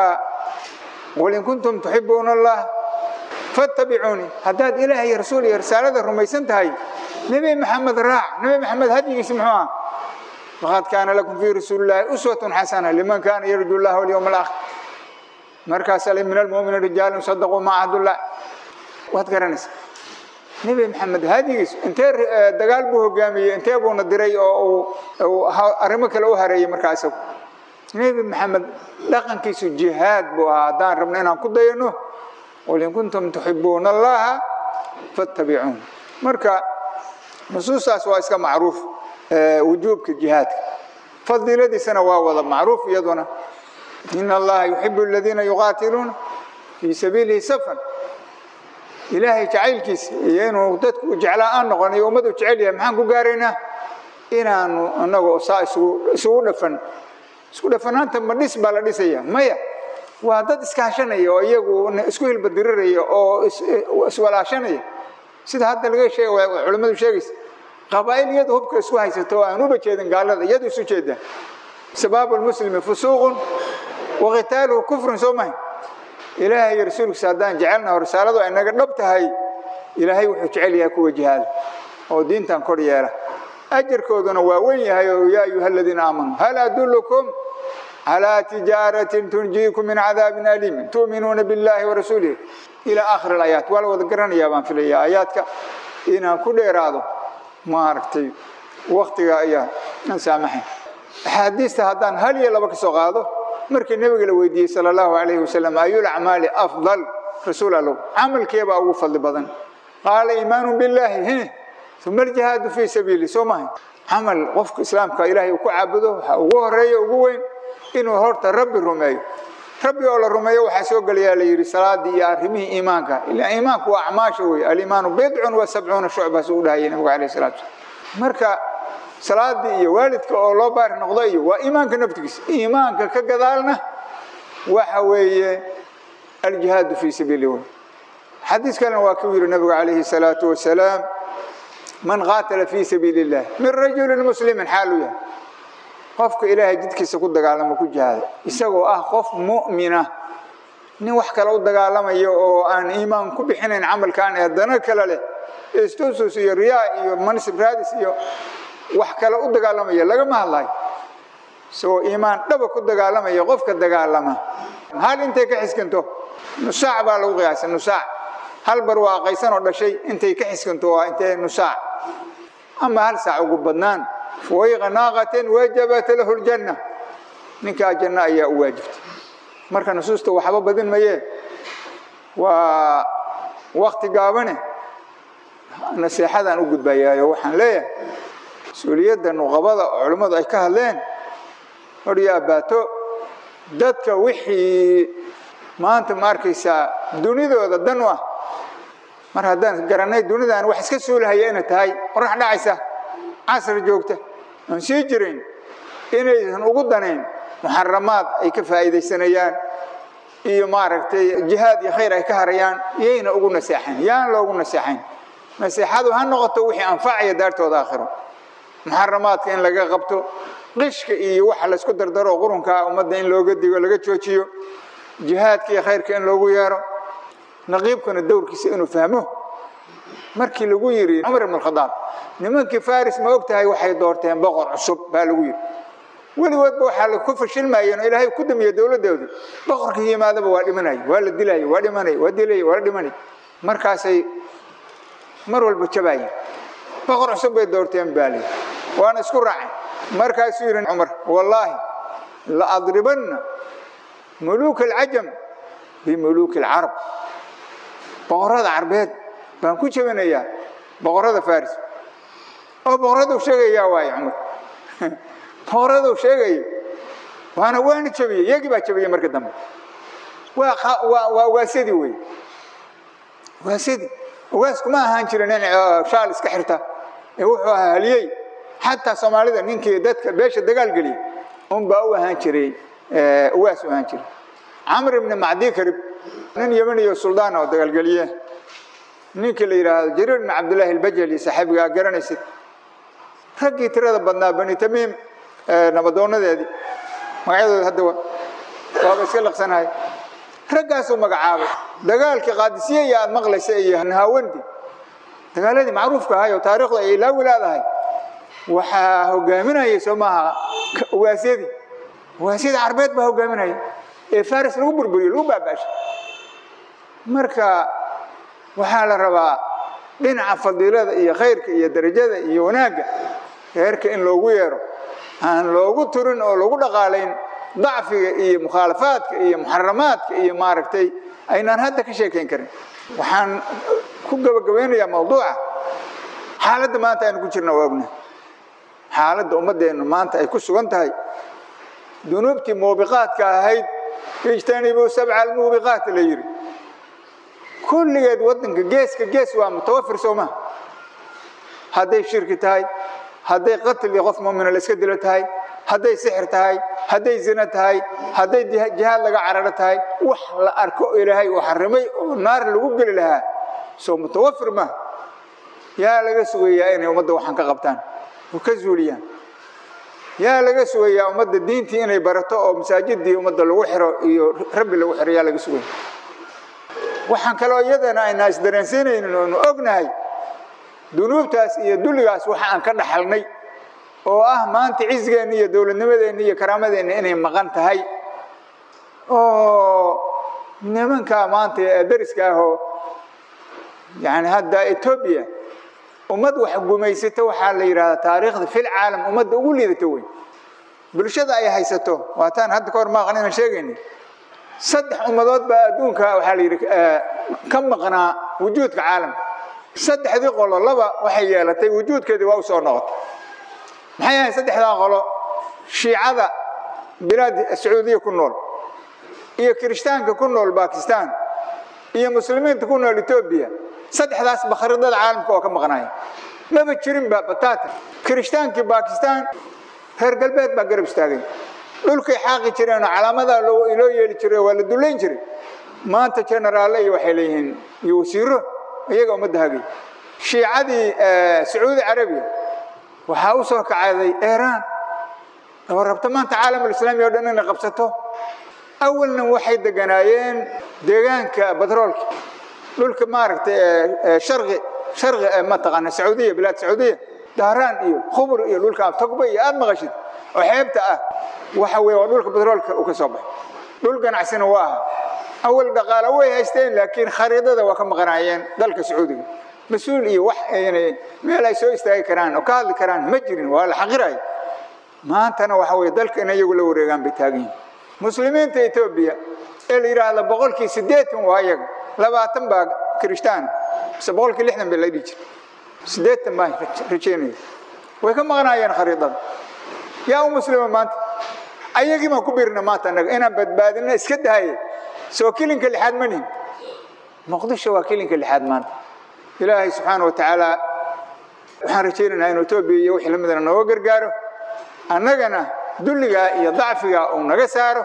qul in kuntum tuxibuuna allah fattabicuunii haddaad ilaah iyo rasuul iyo risaalada rumaysan tahay nebi maxamed raac nebi maxamed hadyigiisi muxuu ah laqad kaana lakum fii rasuulillaahi uswatun xasana liman kaana yarju llaha walyowma alaakhir markaas ale min almu'miniin rijaalun sadaquu ma cahdullah waad garanaysaa nebi maxamed hadyigiis intee dagaal buu hogaamiyey intee buuna diray oo uu arrimo kale u hareeyey markaa isagu nebi maxamed dhaqankiisu jihaad buu ahaa haddaan rabno inaan ku dayano qul in kuntum tuxibuuna allaha fattabicuun marka nusuustaas waa iska macruuf wujuubka jihaadka fadiiladiisana waa wada macruuf iyaduna in allaha yuxibu aladiina yuqaatiluuna fii sabiilihi safan ilaahay jacaylkiisa iyo inuu dadku jeclaa aan noqon iyo ummadu jecel yahay maxaan ku gaaraynaa inaanu inagu saa isugu isugu dhafan isku dhafanaanta ma dhis baa la dhisaya maya waa dad iskaashanaya oo iyagu isku hilbadiriraya oo iswalaashanaya sida hadda laga sheeg culimmadu sheegaysa qabaa'il iyadu hubka isku haysato oo aan uba jeedin gaalada iyadu isu jeedaan sabaabu lmuslimi fusuuqun wa qitaaluhu kufrun soo mahay ilaahay iyo rasuulkiisa haddaan jecelnaho risaaladu ay naga dhab tahay ilaahay wuxuu jecel yahay kuwa jihaada oo diintan kor yeela ajarkooduna waa wen yahay oo yaa ayuha aladiina aamanuu hal adullukum calaa tijaaratin tunjiikum min cadaabin aliimin tu'minuuna billahi warasuulihi ilaa aakhir alayaat waa la wada garanayaa baan filaya aayaadka inaan ku dheeraado maaragtay waktiga ayaa aan saamaxayn axaadiista haddaan hal iyo laba ka soo qaado markii nebiga la weydiiyey sala allahu calayhi wasalam ayul acmaali afdal rasuul allow camalkeebaa ugu fadli badan qaala iimaanu billaahi he uma aljihaadu fii sabiili soo mahay camal qofka islaamka ilaahay uu ku caabudo waxaa ugu horeeya ugu weyn inuu horta rabbi rumeeyo rabbi oo la rumeeyo waxaa soo gelayaa la yidhi salaadii iyo arrimihii iimaanka ilaa iimaanku waa acmaasha wey aliimaanu bidcun wa sabcuuna shucba suu dhahayay nabigu calayhi salatu wasalam marka salaadii iyo waalidka oo loo baari noqdo iyo waa iimaanka naftigiisa iimaanka ka gadaalna waxa weeye aljihaadu fii sabiili wey xadiis kalena waa kuu yidhi nabigu calayhi salaatu wasalaam man qaatala fii sabiili illah min rajulin muslimin xaalu yahay qofka ilaahay jidkiisa ku dagaalamo ku jihaada isagoo ah qof mu'mina nin wax kale u dagaalamayo oo aan iimaan ku bixinayn camalkan ee dana kale leh istusus iyo riyaa iyo mansib raadis iyo wax kale u dagaalamaya lagama hadlayo isagoo iimaan dhaba ku dagaalamaya qofka dagaalama hal intay ka xiskanto nusaac baa lagu qiyaasa nusaac hal barwaaqaysan oo dhashay intay ka xiskanto waa intee nusaac ama hal saac ugu badnaan fawayqa naaqatin wajabat lahu ljanna ninkaa janno ayaa u waajibtay marka nusuusta waxba badin mayee waa wakti gaabane naseexadaan u gudbayaayo waxaan leeyahay mas-uuliyadda nuqabada oo culimmadu ay ka hadleen horya abaato dadka wixii maanta ma arkaysaa dunidooda dan u ah mar haddaan garanay dunidan wax iska suulahaya inay tahay qorax dhacaysa casr joogta aan sii jirin inaysan ugu danayn muxaramaad ay ka faa'iidaysanayaan iyo maaragtay jihaad iyo khayr ay ka harayaan iyayna ugu naseexayn yaan loogu naseexayn naseexadu ha noqoto wixii anfacaya daartooda aakhiro muxaramaadka in laga qabto qishka iyo waxa laysku dardaro qurunkaa ummadda in looga digo laga joojiyo jihaadka iyo khayrka in loogu yeero naqiibkuna dowrkiisa inuu fahmo markii lagu yidhi cumar ibn khadaab nimankii faris ma og tahay waxay doorteen boqor cusub baa lagu yidhi weligoodba waxaa ku fashilmayeen oo ilaahay ku damiye dowladdoodii boqorkii yimaadaba waa dhimanaya waa la dilaya waa dhimanaya waa dilaya waa la dhimanaya markaasay mar walba jabaayeen boqor cusub bay doorteen baa lii waana isku raaceen markaasuu yidhi cumar wallaahi la adribanna muluuka alcajam bimuluuki alcarab boqorrada carbeed baan ku jebinayaa boqorrada faris oo boqorraduu sheegayaa waaye cumar boqorraduu sheegaya waana waana jebiyey iyagii baa jebiyey marka dambe waa waa ugaasyadii wey ugaasyadii ugaasku ma ahaan jirin nin shaal iska xirta ee wuxuu ahaa haliyey xataa soomaalida ninkii dadka beesha dagaal geliyay unbaa u ahaan jiray ugaas u ahaan jiray camr ibni macdi karib nin yemaniyo suldaan oo dagaalgeliye ninkii la yidhaahdo jariir ibn cabdillaahi albajali saaxiibiga aa garanaysid raggii tirada badnaa bani tamiim nabadoonadeedii magacyadooda hadda waaba iska liqsanahay raggaasuu magacaabay dagaalkii qaadisiye iyo aada maqlaysa iyo nahawandi dagaaladii macruufka ahay oo taariikhda ay ilaawi leedahay waxaa hogaaminayay soo maaha ugaasyadii ugaasyadii carbeed baa hogaaminaya ee faris lagu burburiyo lagu baaba'shay marka waxaa la rabaa dhinaca fadiilada iyo khayrka iyo darajada iyo wanaagga reerka in loogu yeero aan loogu turin oo lagu dhaqaalayn dacfiga iyo mukhaalafaadka iyo muxaramaadka iyo maaragtay aynaan hadda ka sheekayn karin waxaan ku gabagabeynayaa mawduuca xaaladda maanta aynu ku jirna waa ogna xaaladda ummaddeennu maanta ay ku sugan tahay dunuubtii muubiqaadka ahayd ijtanibuu sabca almuubiqaat la yidhi kulligeed waddanka geeska gees waa mutawafir soo maha hadday shirki tahay hadday qatli qof muumina la iska dilo tahay hadday sixir tahay hadday zina tahay hadday jihaad laga cararo tahay wax la arko ilaahay uu xarimay oo naar lagu geli lahaa soo mutawafir maaha yaa laga sugayaa inay ummadda waxaan ka qabtaan oo ka zuuliyaan yaa laga sugayaa ummadda diintii inay barato oo masaajidii ummadda lagu xiro iyo rabbi lagu xiro yaa laga sugaya waxaan kaloo iyadana aynaa isdareensiinaynin oonu ognahay dunuubtaas iyo dulligaas waxa aan ka dhaxalnay oo ah maanta cizgeenna iyo dowladnimadeenna iyo karaamadeenna inay maqan tahay oo nimankaa maanta ee dariska ahoo yani hadda etoobiya ummad wax gumaysata waxaa la yidhahdaa taariikhda fil caalam ummadda ugu liidato wey bulshada ay haysato waataan hadda ka hor maaqan inaan sheegayni saddex ummadood baa adduunka waxaa la yidhi ka maqnaa wujuudka caalamka saddexdii qolo laba waxay yeelatay wujuudkeedii waa u soo noqotay maxay ahayd saddexdaa qolo shiicada bilaad sacuudiya ku nool iyo kirishtaanka ku nool bakistan iyo muslimiinta ku nool etoobiya saddexdaas bakharidada caalamka oo ka maqnaaya maba jirinba batata kirishhtaankii bakistan reer galbeed baa garab istaagay dhulkay xaaqi jireenoo calaamadaa loo yeeli jiray waa la dullayn jiray maanta jenaraalle iyo waxay leeyihiin iyo wasiiro iyaga ummadda hagay shiicadii sacuudi carabiya waxaa u soo kacday iiraan oo rabta maanta caalamulislaami o dhan inay qabsato awalna waxay deganaayeen deegaanka batroolka dhulka maaragtay sharqi sharqi mataqaana sacuudiya bilaad sacuudiya dahraan iyo khubur iyo dhulka togba iyo aada maqashid oo xeebta ah waxa weeye waa dhulka batroolka uu ka soo baxay dhul ganacsina waa aha awal dhaqaalo way haysteen laakiin khariidada waa ka maqanaayeen dalka sacuudiga mas-uul iyo wax meel ay soo istaagi karaan oo ka hadli karaan ma jirin waa la xaqiraya maantana waxa weye dalka in iyagu la wareegaan bay taagan yihin muslimiinta etoobiya ee la yidhaahda boqolkii siddeetan waa iyaga labaatan baa kirishtaan mise boqolkii lixdan bay la dhihi jira siddeetan baa rajeynaya way ka maqnaayeen khariidada yaa u muslima maanta ayagii baan ku biirna maanta annaga inaan badbaadina iska dahaye soo kilinka lixaad ma nihin muqdisho waa kilinka lixaad maanta ilaahay subxaana wa tacaala waxaan rajaynaynaa inuu etoobiya iyo wixii lamidana nooga gargaaro annagana dulligaa iyo dacfigaa uu naga saaro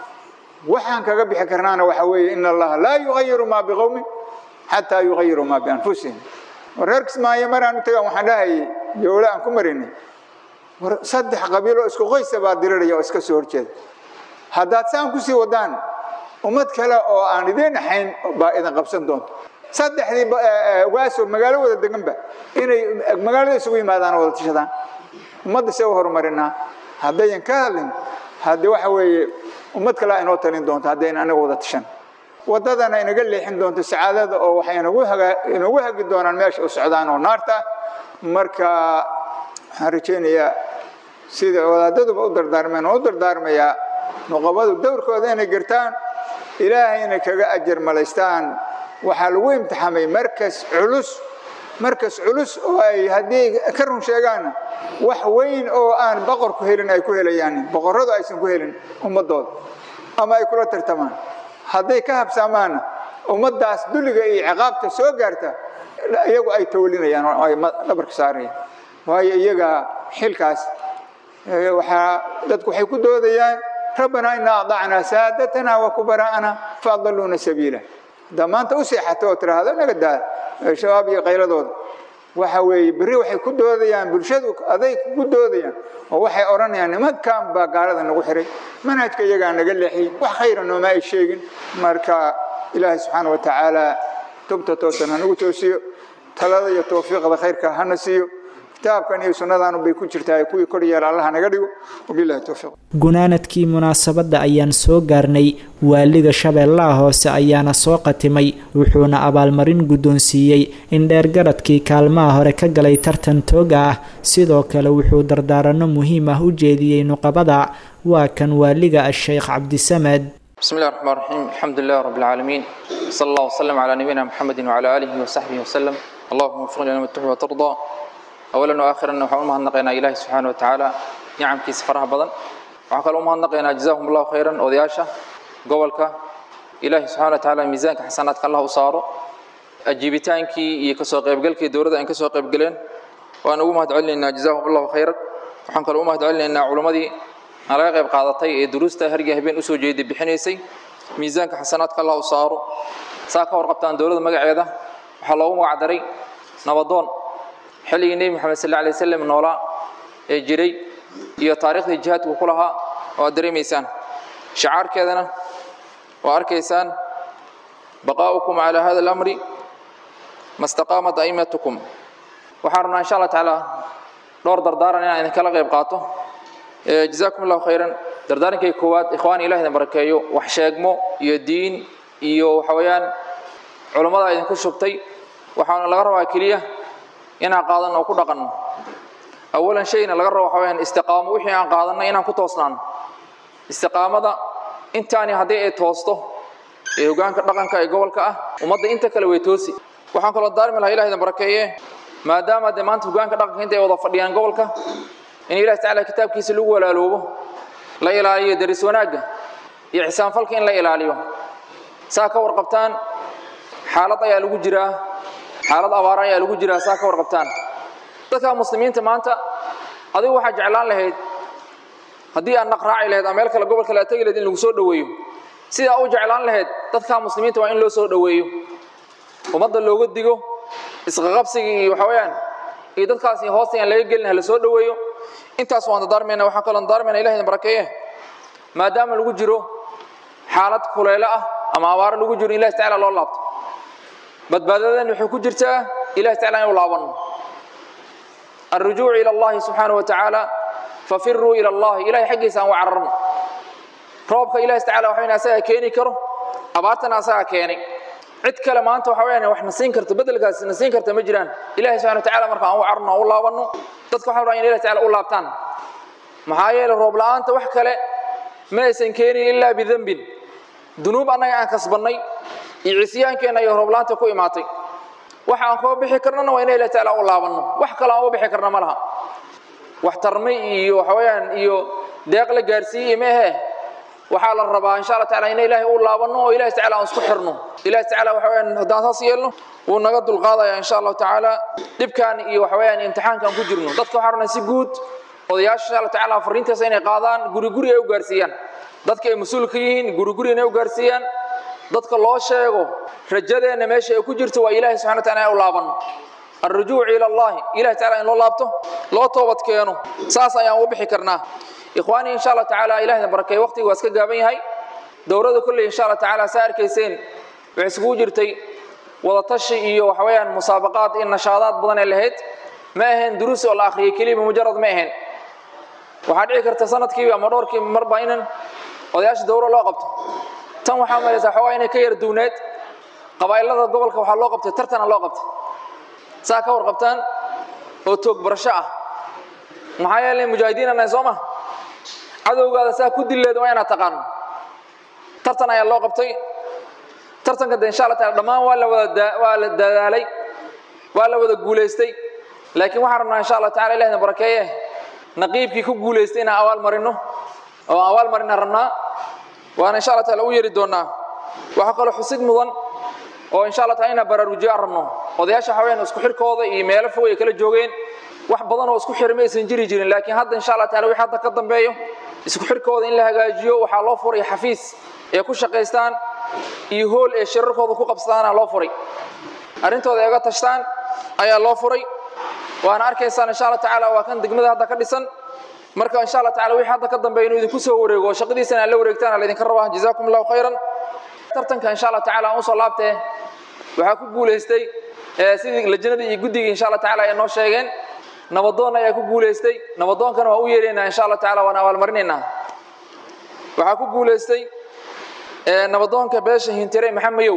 waxaan kaga bixi karnaana waxa weeye in allaha laa yugayiru maa biqowmin xataa yugayiru maa bianfusihim war reer kismaayo maraan u tagaan waxaan dhahayay jowle aan ku marinay war saddex qabiiloo isku qoysa baa diriraya oo iska soo horjeeda haddaad saan kusii wadaan ummad kale oo aan idiin ahayn baa idin qabsan doonta saddexdii waaso magaalo wada deganba inay magaalada isugu yimaadaan oo wada tashadaan ummadda see u horumarinaa haddayan ka hadlin haddii waxa weeye ummad kale inoo talin doonto haddayn anaga wada tashan waddadana inaga leexin doonto sacaadada oo waxay inagu haga inagu hagi doonaan meesha u socdaan oo naarta marka waxaan rajaynayaa sida wadaadaduba u dardaarmeen oo u dardaarmayaa nuqabadu dowrkooda inay gartaan ilaahayna kaga ajar malaystaan waxaa lagu imtixaamay markas culus markas culus oo ay haddii ka run sheegaanna wax weyn oo aan boqorku helin ay ku helayaan boqorradu aysan ku helin ummadooda ama ay kula tartamaan hadday ka habsaamaanna ummaddaas dulliga iyo ciqaabta soo gaarta iyagu ay tawlinayaan oo ay dhabarka saarayaan waayo iyaga xilkaas waxaa dadku waxay ku doodayaan rabbanaa inaa adacnaa saadatana wa kubaraa'ana faadaluuna sabiila haddaa maanta u seexato oo tiraahdo naga daa shabaab iyo qayladooda waxa weeye berri waxay ku doodayaan bulshadu aday ku doodayaan oo waxay odhanayaan nimankan baa gaalada nagu xiray manhajka iyagaa naga leexiyey wax khayra nooma ay sheegin marka ilaahay subxaana wa tacaala tubta toosan hanagu toosiyo talada iyo tawfiiqda khayrka hana siiyo kitaabkan iyo sunnadaanu bay ku jirtaa kuwii kor yeela allaha naga dhigo wabillahi towfiiq gunaanadkii munaasabadda ayaan soo gaarnay waaliga shabeellaha hoose ayaana soo qatimay wuxuuna abaalmarin guddoonsiiyey in dheergaradkii kaalmaha hore ka galay tartan tooga ah sidoo kale wuxuu dardaaranno muhiim ah u jeediyey nuqabada waa kan waaliga a-sheykh cabdisamed بسم الله الرحمن الرحيم الحمد لله رب العالمين صلى الله وسلم على نبينا محمد وعلى آله وصحبه وسلم اللهم وفقنا لما تحب وترضى أولا وآخرا وحاول ما هنقينا إلهي سبحانه وتعالى نعم كيس فرح بدن وحكى ما هنقينا جزاهم الله خيرا ودياشا قولك إلهي سبحانه وتعالى ميزانك حسناتك الله وصاره أجيبتانكي يكسو قيب قلكي دورة إن كسو قيب قلين وأنا أقوم هدعلي إن جزاهم الله خيرا وحنك الأمة هدعلي إن علماء laga qayb qaadatay ee duruusta harga habeen usoo jeeday bixinaysay miisaanka xasanaadka allah u saaro saa ka warqabtaan dowladda magaceeda waxaa loogu magacdaray nabadoon xilligii nebi moxamed sal alay wasalam noolaa ee jiray iyo taariikhdii jihaadku ku lahaa oo aad dareemaysaan shacaarkeedana waa arkaysaan baqaa'ukum calaa hada alamri ma staqaamat aimatukum waxaan rabnaa insha allah tacaala dhowr dardaaran inaan idinkala qayb qaato جزاكم الله خيرا دردارنكي كواد إخواني إلهي بركايو وحشاقمو iyo diin iyo waxawayaan culimada idin ku shubtay waxaana laga rabaa kaliya inaan qaadan oo ku dhaqanno awalan shayna laga rabo waxawayaan istiqaamo wixii aan qaadanay inaan ku toosnaan istiqaamada intaani haddii ay toosto ee hogaanka dhaqanka ee gobolka ah ummadda inta kale way toosi waxaan kaloo daarmi lahaa ilahi idin barakeeye maadaama dee maanta hogaanka dhaqanka inta ay wada fadhiyaan gobolka in ilahi tacaala kitaabkiisa lagu walaaloobo la ilaaliyo daris wanaagga iyo xisaanfalka in la ilaaliyo saa ka warqabtaan xaalad ayaa lagu jiraa xaalad abaara ayaa lagu jiraa saa ka warqabtaan dadka muslimiinta maanta adigu waxaa jeclaan lahayd haddii aad naq raaci lahayd ama meel kale gobol kale aad tegi lahayd in lagu soo dhoweeyo sidaa u jeclaan lahayd dadka muslimiinta waa in loo soo dhoweeyo ummadda looga digo isqaqabsiga iyo waxa weeyaan iyo dadkaasi hoosta aan laga gelin hala soo dhoweeyo intaas waan dardaarmayna waxaan kaloo dardaarmayna ilahay idin barakeeye maadaama lagu jiro xaalad kuleelo ah ama abaaro lagu jiro in ilahi tacaala loo laabto badbaadadan waxay ku jirtaa ilahi tacaala inuu laabanno الرجوع إلى الله سبحانه وتعالى ففروا إلى الله إلهي حقي سان وعررنا روبك إلهي تعالى وحين أساها كيني كرو أبارتنا أساها كيني cid kale maanta waxa weeyaan wax nasiin karta bedelkaas nasiin karta ma jiraan ilaahay subhanahu wa ta'ala marka aan u carno u laabano dadka waxa rabaan ilaahay ta'ala u laabtaan maxaa yeelay roob la'aanta wax kale ma aysan keenin ilaa bidambin dunuub annaga aan kasbannay iyo cisyaankeenna iyo roob la'aanta ku imaatay waxa aan koo bixi karnana waa in ilaahay ta'ala u laabanno wax kale aan u bixi karna ma laha wax tarmay iyo waxa weeyaan iyo deeq la gaarsiiyey ma ahee waxaa la rabaa insha allah tacaala in ilaahay u laabano oo ilaahay tacaala aan isku xirno ilaahay tacaala waxa weeyaan haddaan saas yeelno wuu naga dulqaadaya insha allahu tacaala dhibkan iyo waxa weeyaan imtixaankan ku jirno dadka waxaa rabnaa si guud odayaasha insha allah tacaala fariintaas inay qaadaan guri guri ay u gaarsiiyaan dadka ay mas-uul ka yihiin guri guri inay u gaarsiiyaan dadka loo sheego rajadeenna meesha ay ku jirto waa ilaahay subxana wataala inay u laabano الرجوع إلى الله إله تعالى إن الله لابته لا توبت كيانو ساسا يا وبحي كرنا إخواني إن شاء الله تعالى إله بركة وقتي واسك جابين هاي dowladda kolley insha allah tacaala saa arkayseen waxay isugu jirtay wadatashi iyo waxa weeyaan musaabaqaad iyo nashaadaad badan ee lahayd ma ahayn duruus oo la akhriyay keliya mujarad ma ahayn waxaa dhici karta sanadkiiba ama dhowrkii marba inan odayaasha dowro loo qabto tan waxaa malaysaa xoogaa inay ka yar duwneed qabaa'ilada gobolka waxaa loo qabtay tartana loo qabtay saa ka warqabtaan oo toog barasho ah maxaa yeelay mujaahidiin anahay soo ma cadowgaada saa ku dilleed waa inaad taqaano tartan ayaa loo qabtay tartanka de insha allah taala dhammaan waa la wada waa la dadaalay waa la wada guulaystay laakiin waxaan rabnaa insha allah tacala ilahna barakeeye naqiibkii ku guulaystay inaan awaal marino oo awaal marinaan rabnaa waana insha allah taala u yeeri doonaa waxaa kaloo xusid mudan oo insha allah taala inaan baraarujiyo aan rabno odayaasha haween isku xirkooda iyo meelo fog ay kala joogeen wax badan oo isku xirma aysan jiri jirin laakiin hadda insha allah taala wixii hadda ka dambeeyo isku xirkooda in la hagaajiyo waxaa loo furay xafiis ee ku shaqaystaan iyo hool ee shirarkooda ku qabsadaana loo furay arrintooda ay uga tashtaan ayaa loo furay waana arkaysaan insha allah tacaala waa kan degmada hadda ka dhisan marka insha allah tacaala wixii hadda ka dambeeya inuu idinku soo wareego oo shaqadiisana aad la wareegtaan ala idinka rabaa jazaakum allahu khayran tartanka insha allah tacaala aan usoo laabtee waxaa ku guulaystay sidii lajnadii iyo guddigii insha allah tacaala ay noo sheegeen nabadoon ayaa ku guulaystay nabadoonkana waa u yeeraynaa insha allah tacaala waan abaalmarinaynaa waxaa ku guulaystay nabadoonka beesha hintire maxamayow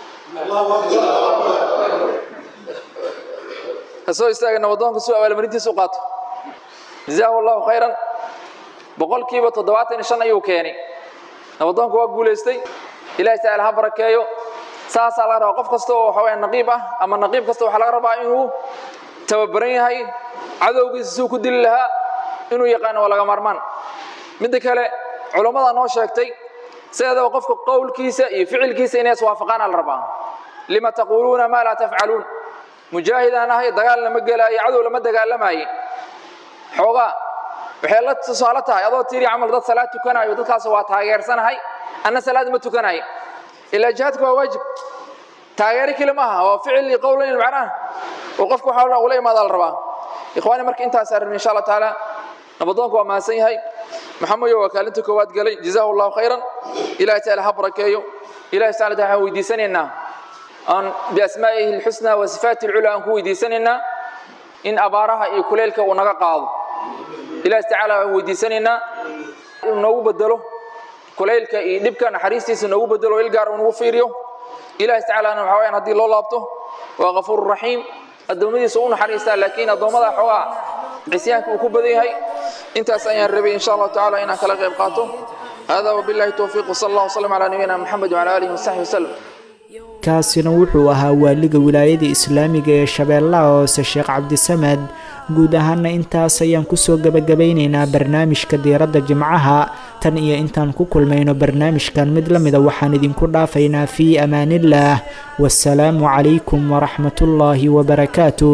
kasoo istaaga nabadoonka suu abaalmarintiisa u qaato jazaahu allahu khayran boqolkiiba toddobaatan iyo shan ayuu keenay nabadoonka waa guulaystay ilahi tacaala ha barakeeyo saasaa laga rabaa qof kasta oo waxa weya naqiib ah ama naqiib kasta waxaa laga rabaa inuu tababaran yahay cadowgiisa suu ku dili lahaa inuu yaqaano waa laga maarmaan midda kale culammada noo sheegtay sideedaba qofka qowlkiisa iyo ficilkiisa inay iswaafaqaan ala rabaa lima taquuluuna maa laa tafcaluun mujaahidaan ahay dagaal lama gelaayo cadow lama dagaalamaaye xoogaa waxay la tusaale tahay adoo tiri camal dad salaad tukanayo dadkaas waa taageersanahay anna salaad ma tukanayo ilaa jihaadka waa waajib taageero keli maaha waa ficil iyo qowl in macnaha oo qofku waxa ula imaada la rabaa ikhwaani marka intaas arrin insha allah tacaala nabadoonku waa mahadsan yahay maxamedo waa kaalinta koowaad galay jazaahu allahu khayran ilahi taala ha barakeeyo ilahi taala waxaan weydiisanaynaa aan biasmaa'ihi alxusnaa wa sifaati alculaa aan ku weydiisanaynaa in abaaraha iyo kuleylka uu naga qaado ilahi tacaala waan weydiisanaynaa inuu noogu bedelo kulaylka iyo dhibka naxariistiisa noogu bedelo il gaar uu nagu fiiriyo ilahi tacaalana waxa wayaan haddii loo laabto waa ghafuur raxiim addoommadiisa u naxariistaa laakiin addoommada xoogaa cisyaanka uu ku badan yahay intaas ayaan rabay insha allahu tacaala inaan kala qayb qaato hada wabillahi towfiiq wsala allah wslam calaa nabiyina maxamed wcala aalihi wasaxbi wasalam kaasina wuxuu ahaa waaliga wilaayada islaamiga ee shabeellaha hoose sheekh cabdisamed guud ahaana intaas ayaan kusoo gebagabaynaynaa barnaamijka diiradda jimcaha tan iyo intaan ku kulmayno barnaamijkan mid la mida waxaan idinku dhaafaynaa fii amaaniillaah wasalaamu calaykum waraxmatullaahi wabarakaatuh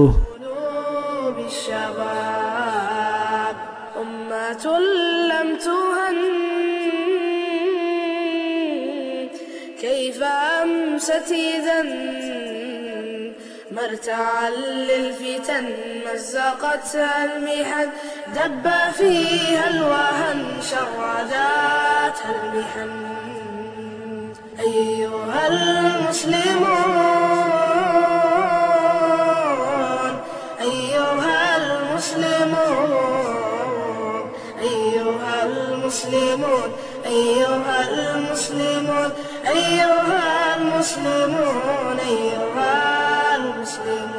كيف أمست إذا مرتعا للفتن مزقتها المحن دب فيها الوهن شرداتها المحن أيها المسلمون أيها المسلمون أيها المسلمون أيها المسلمون أيها المسلمون أيها المسلمون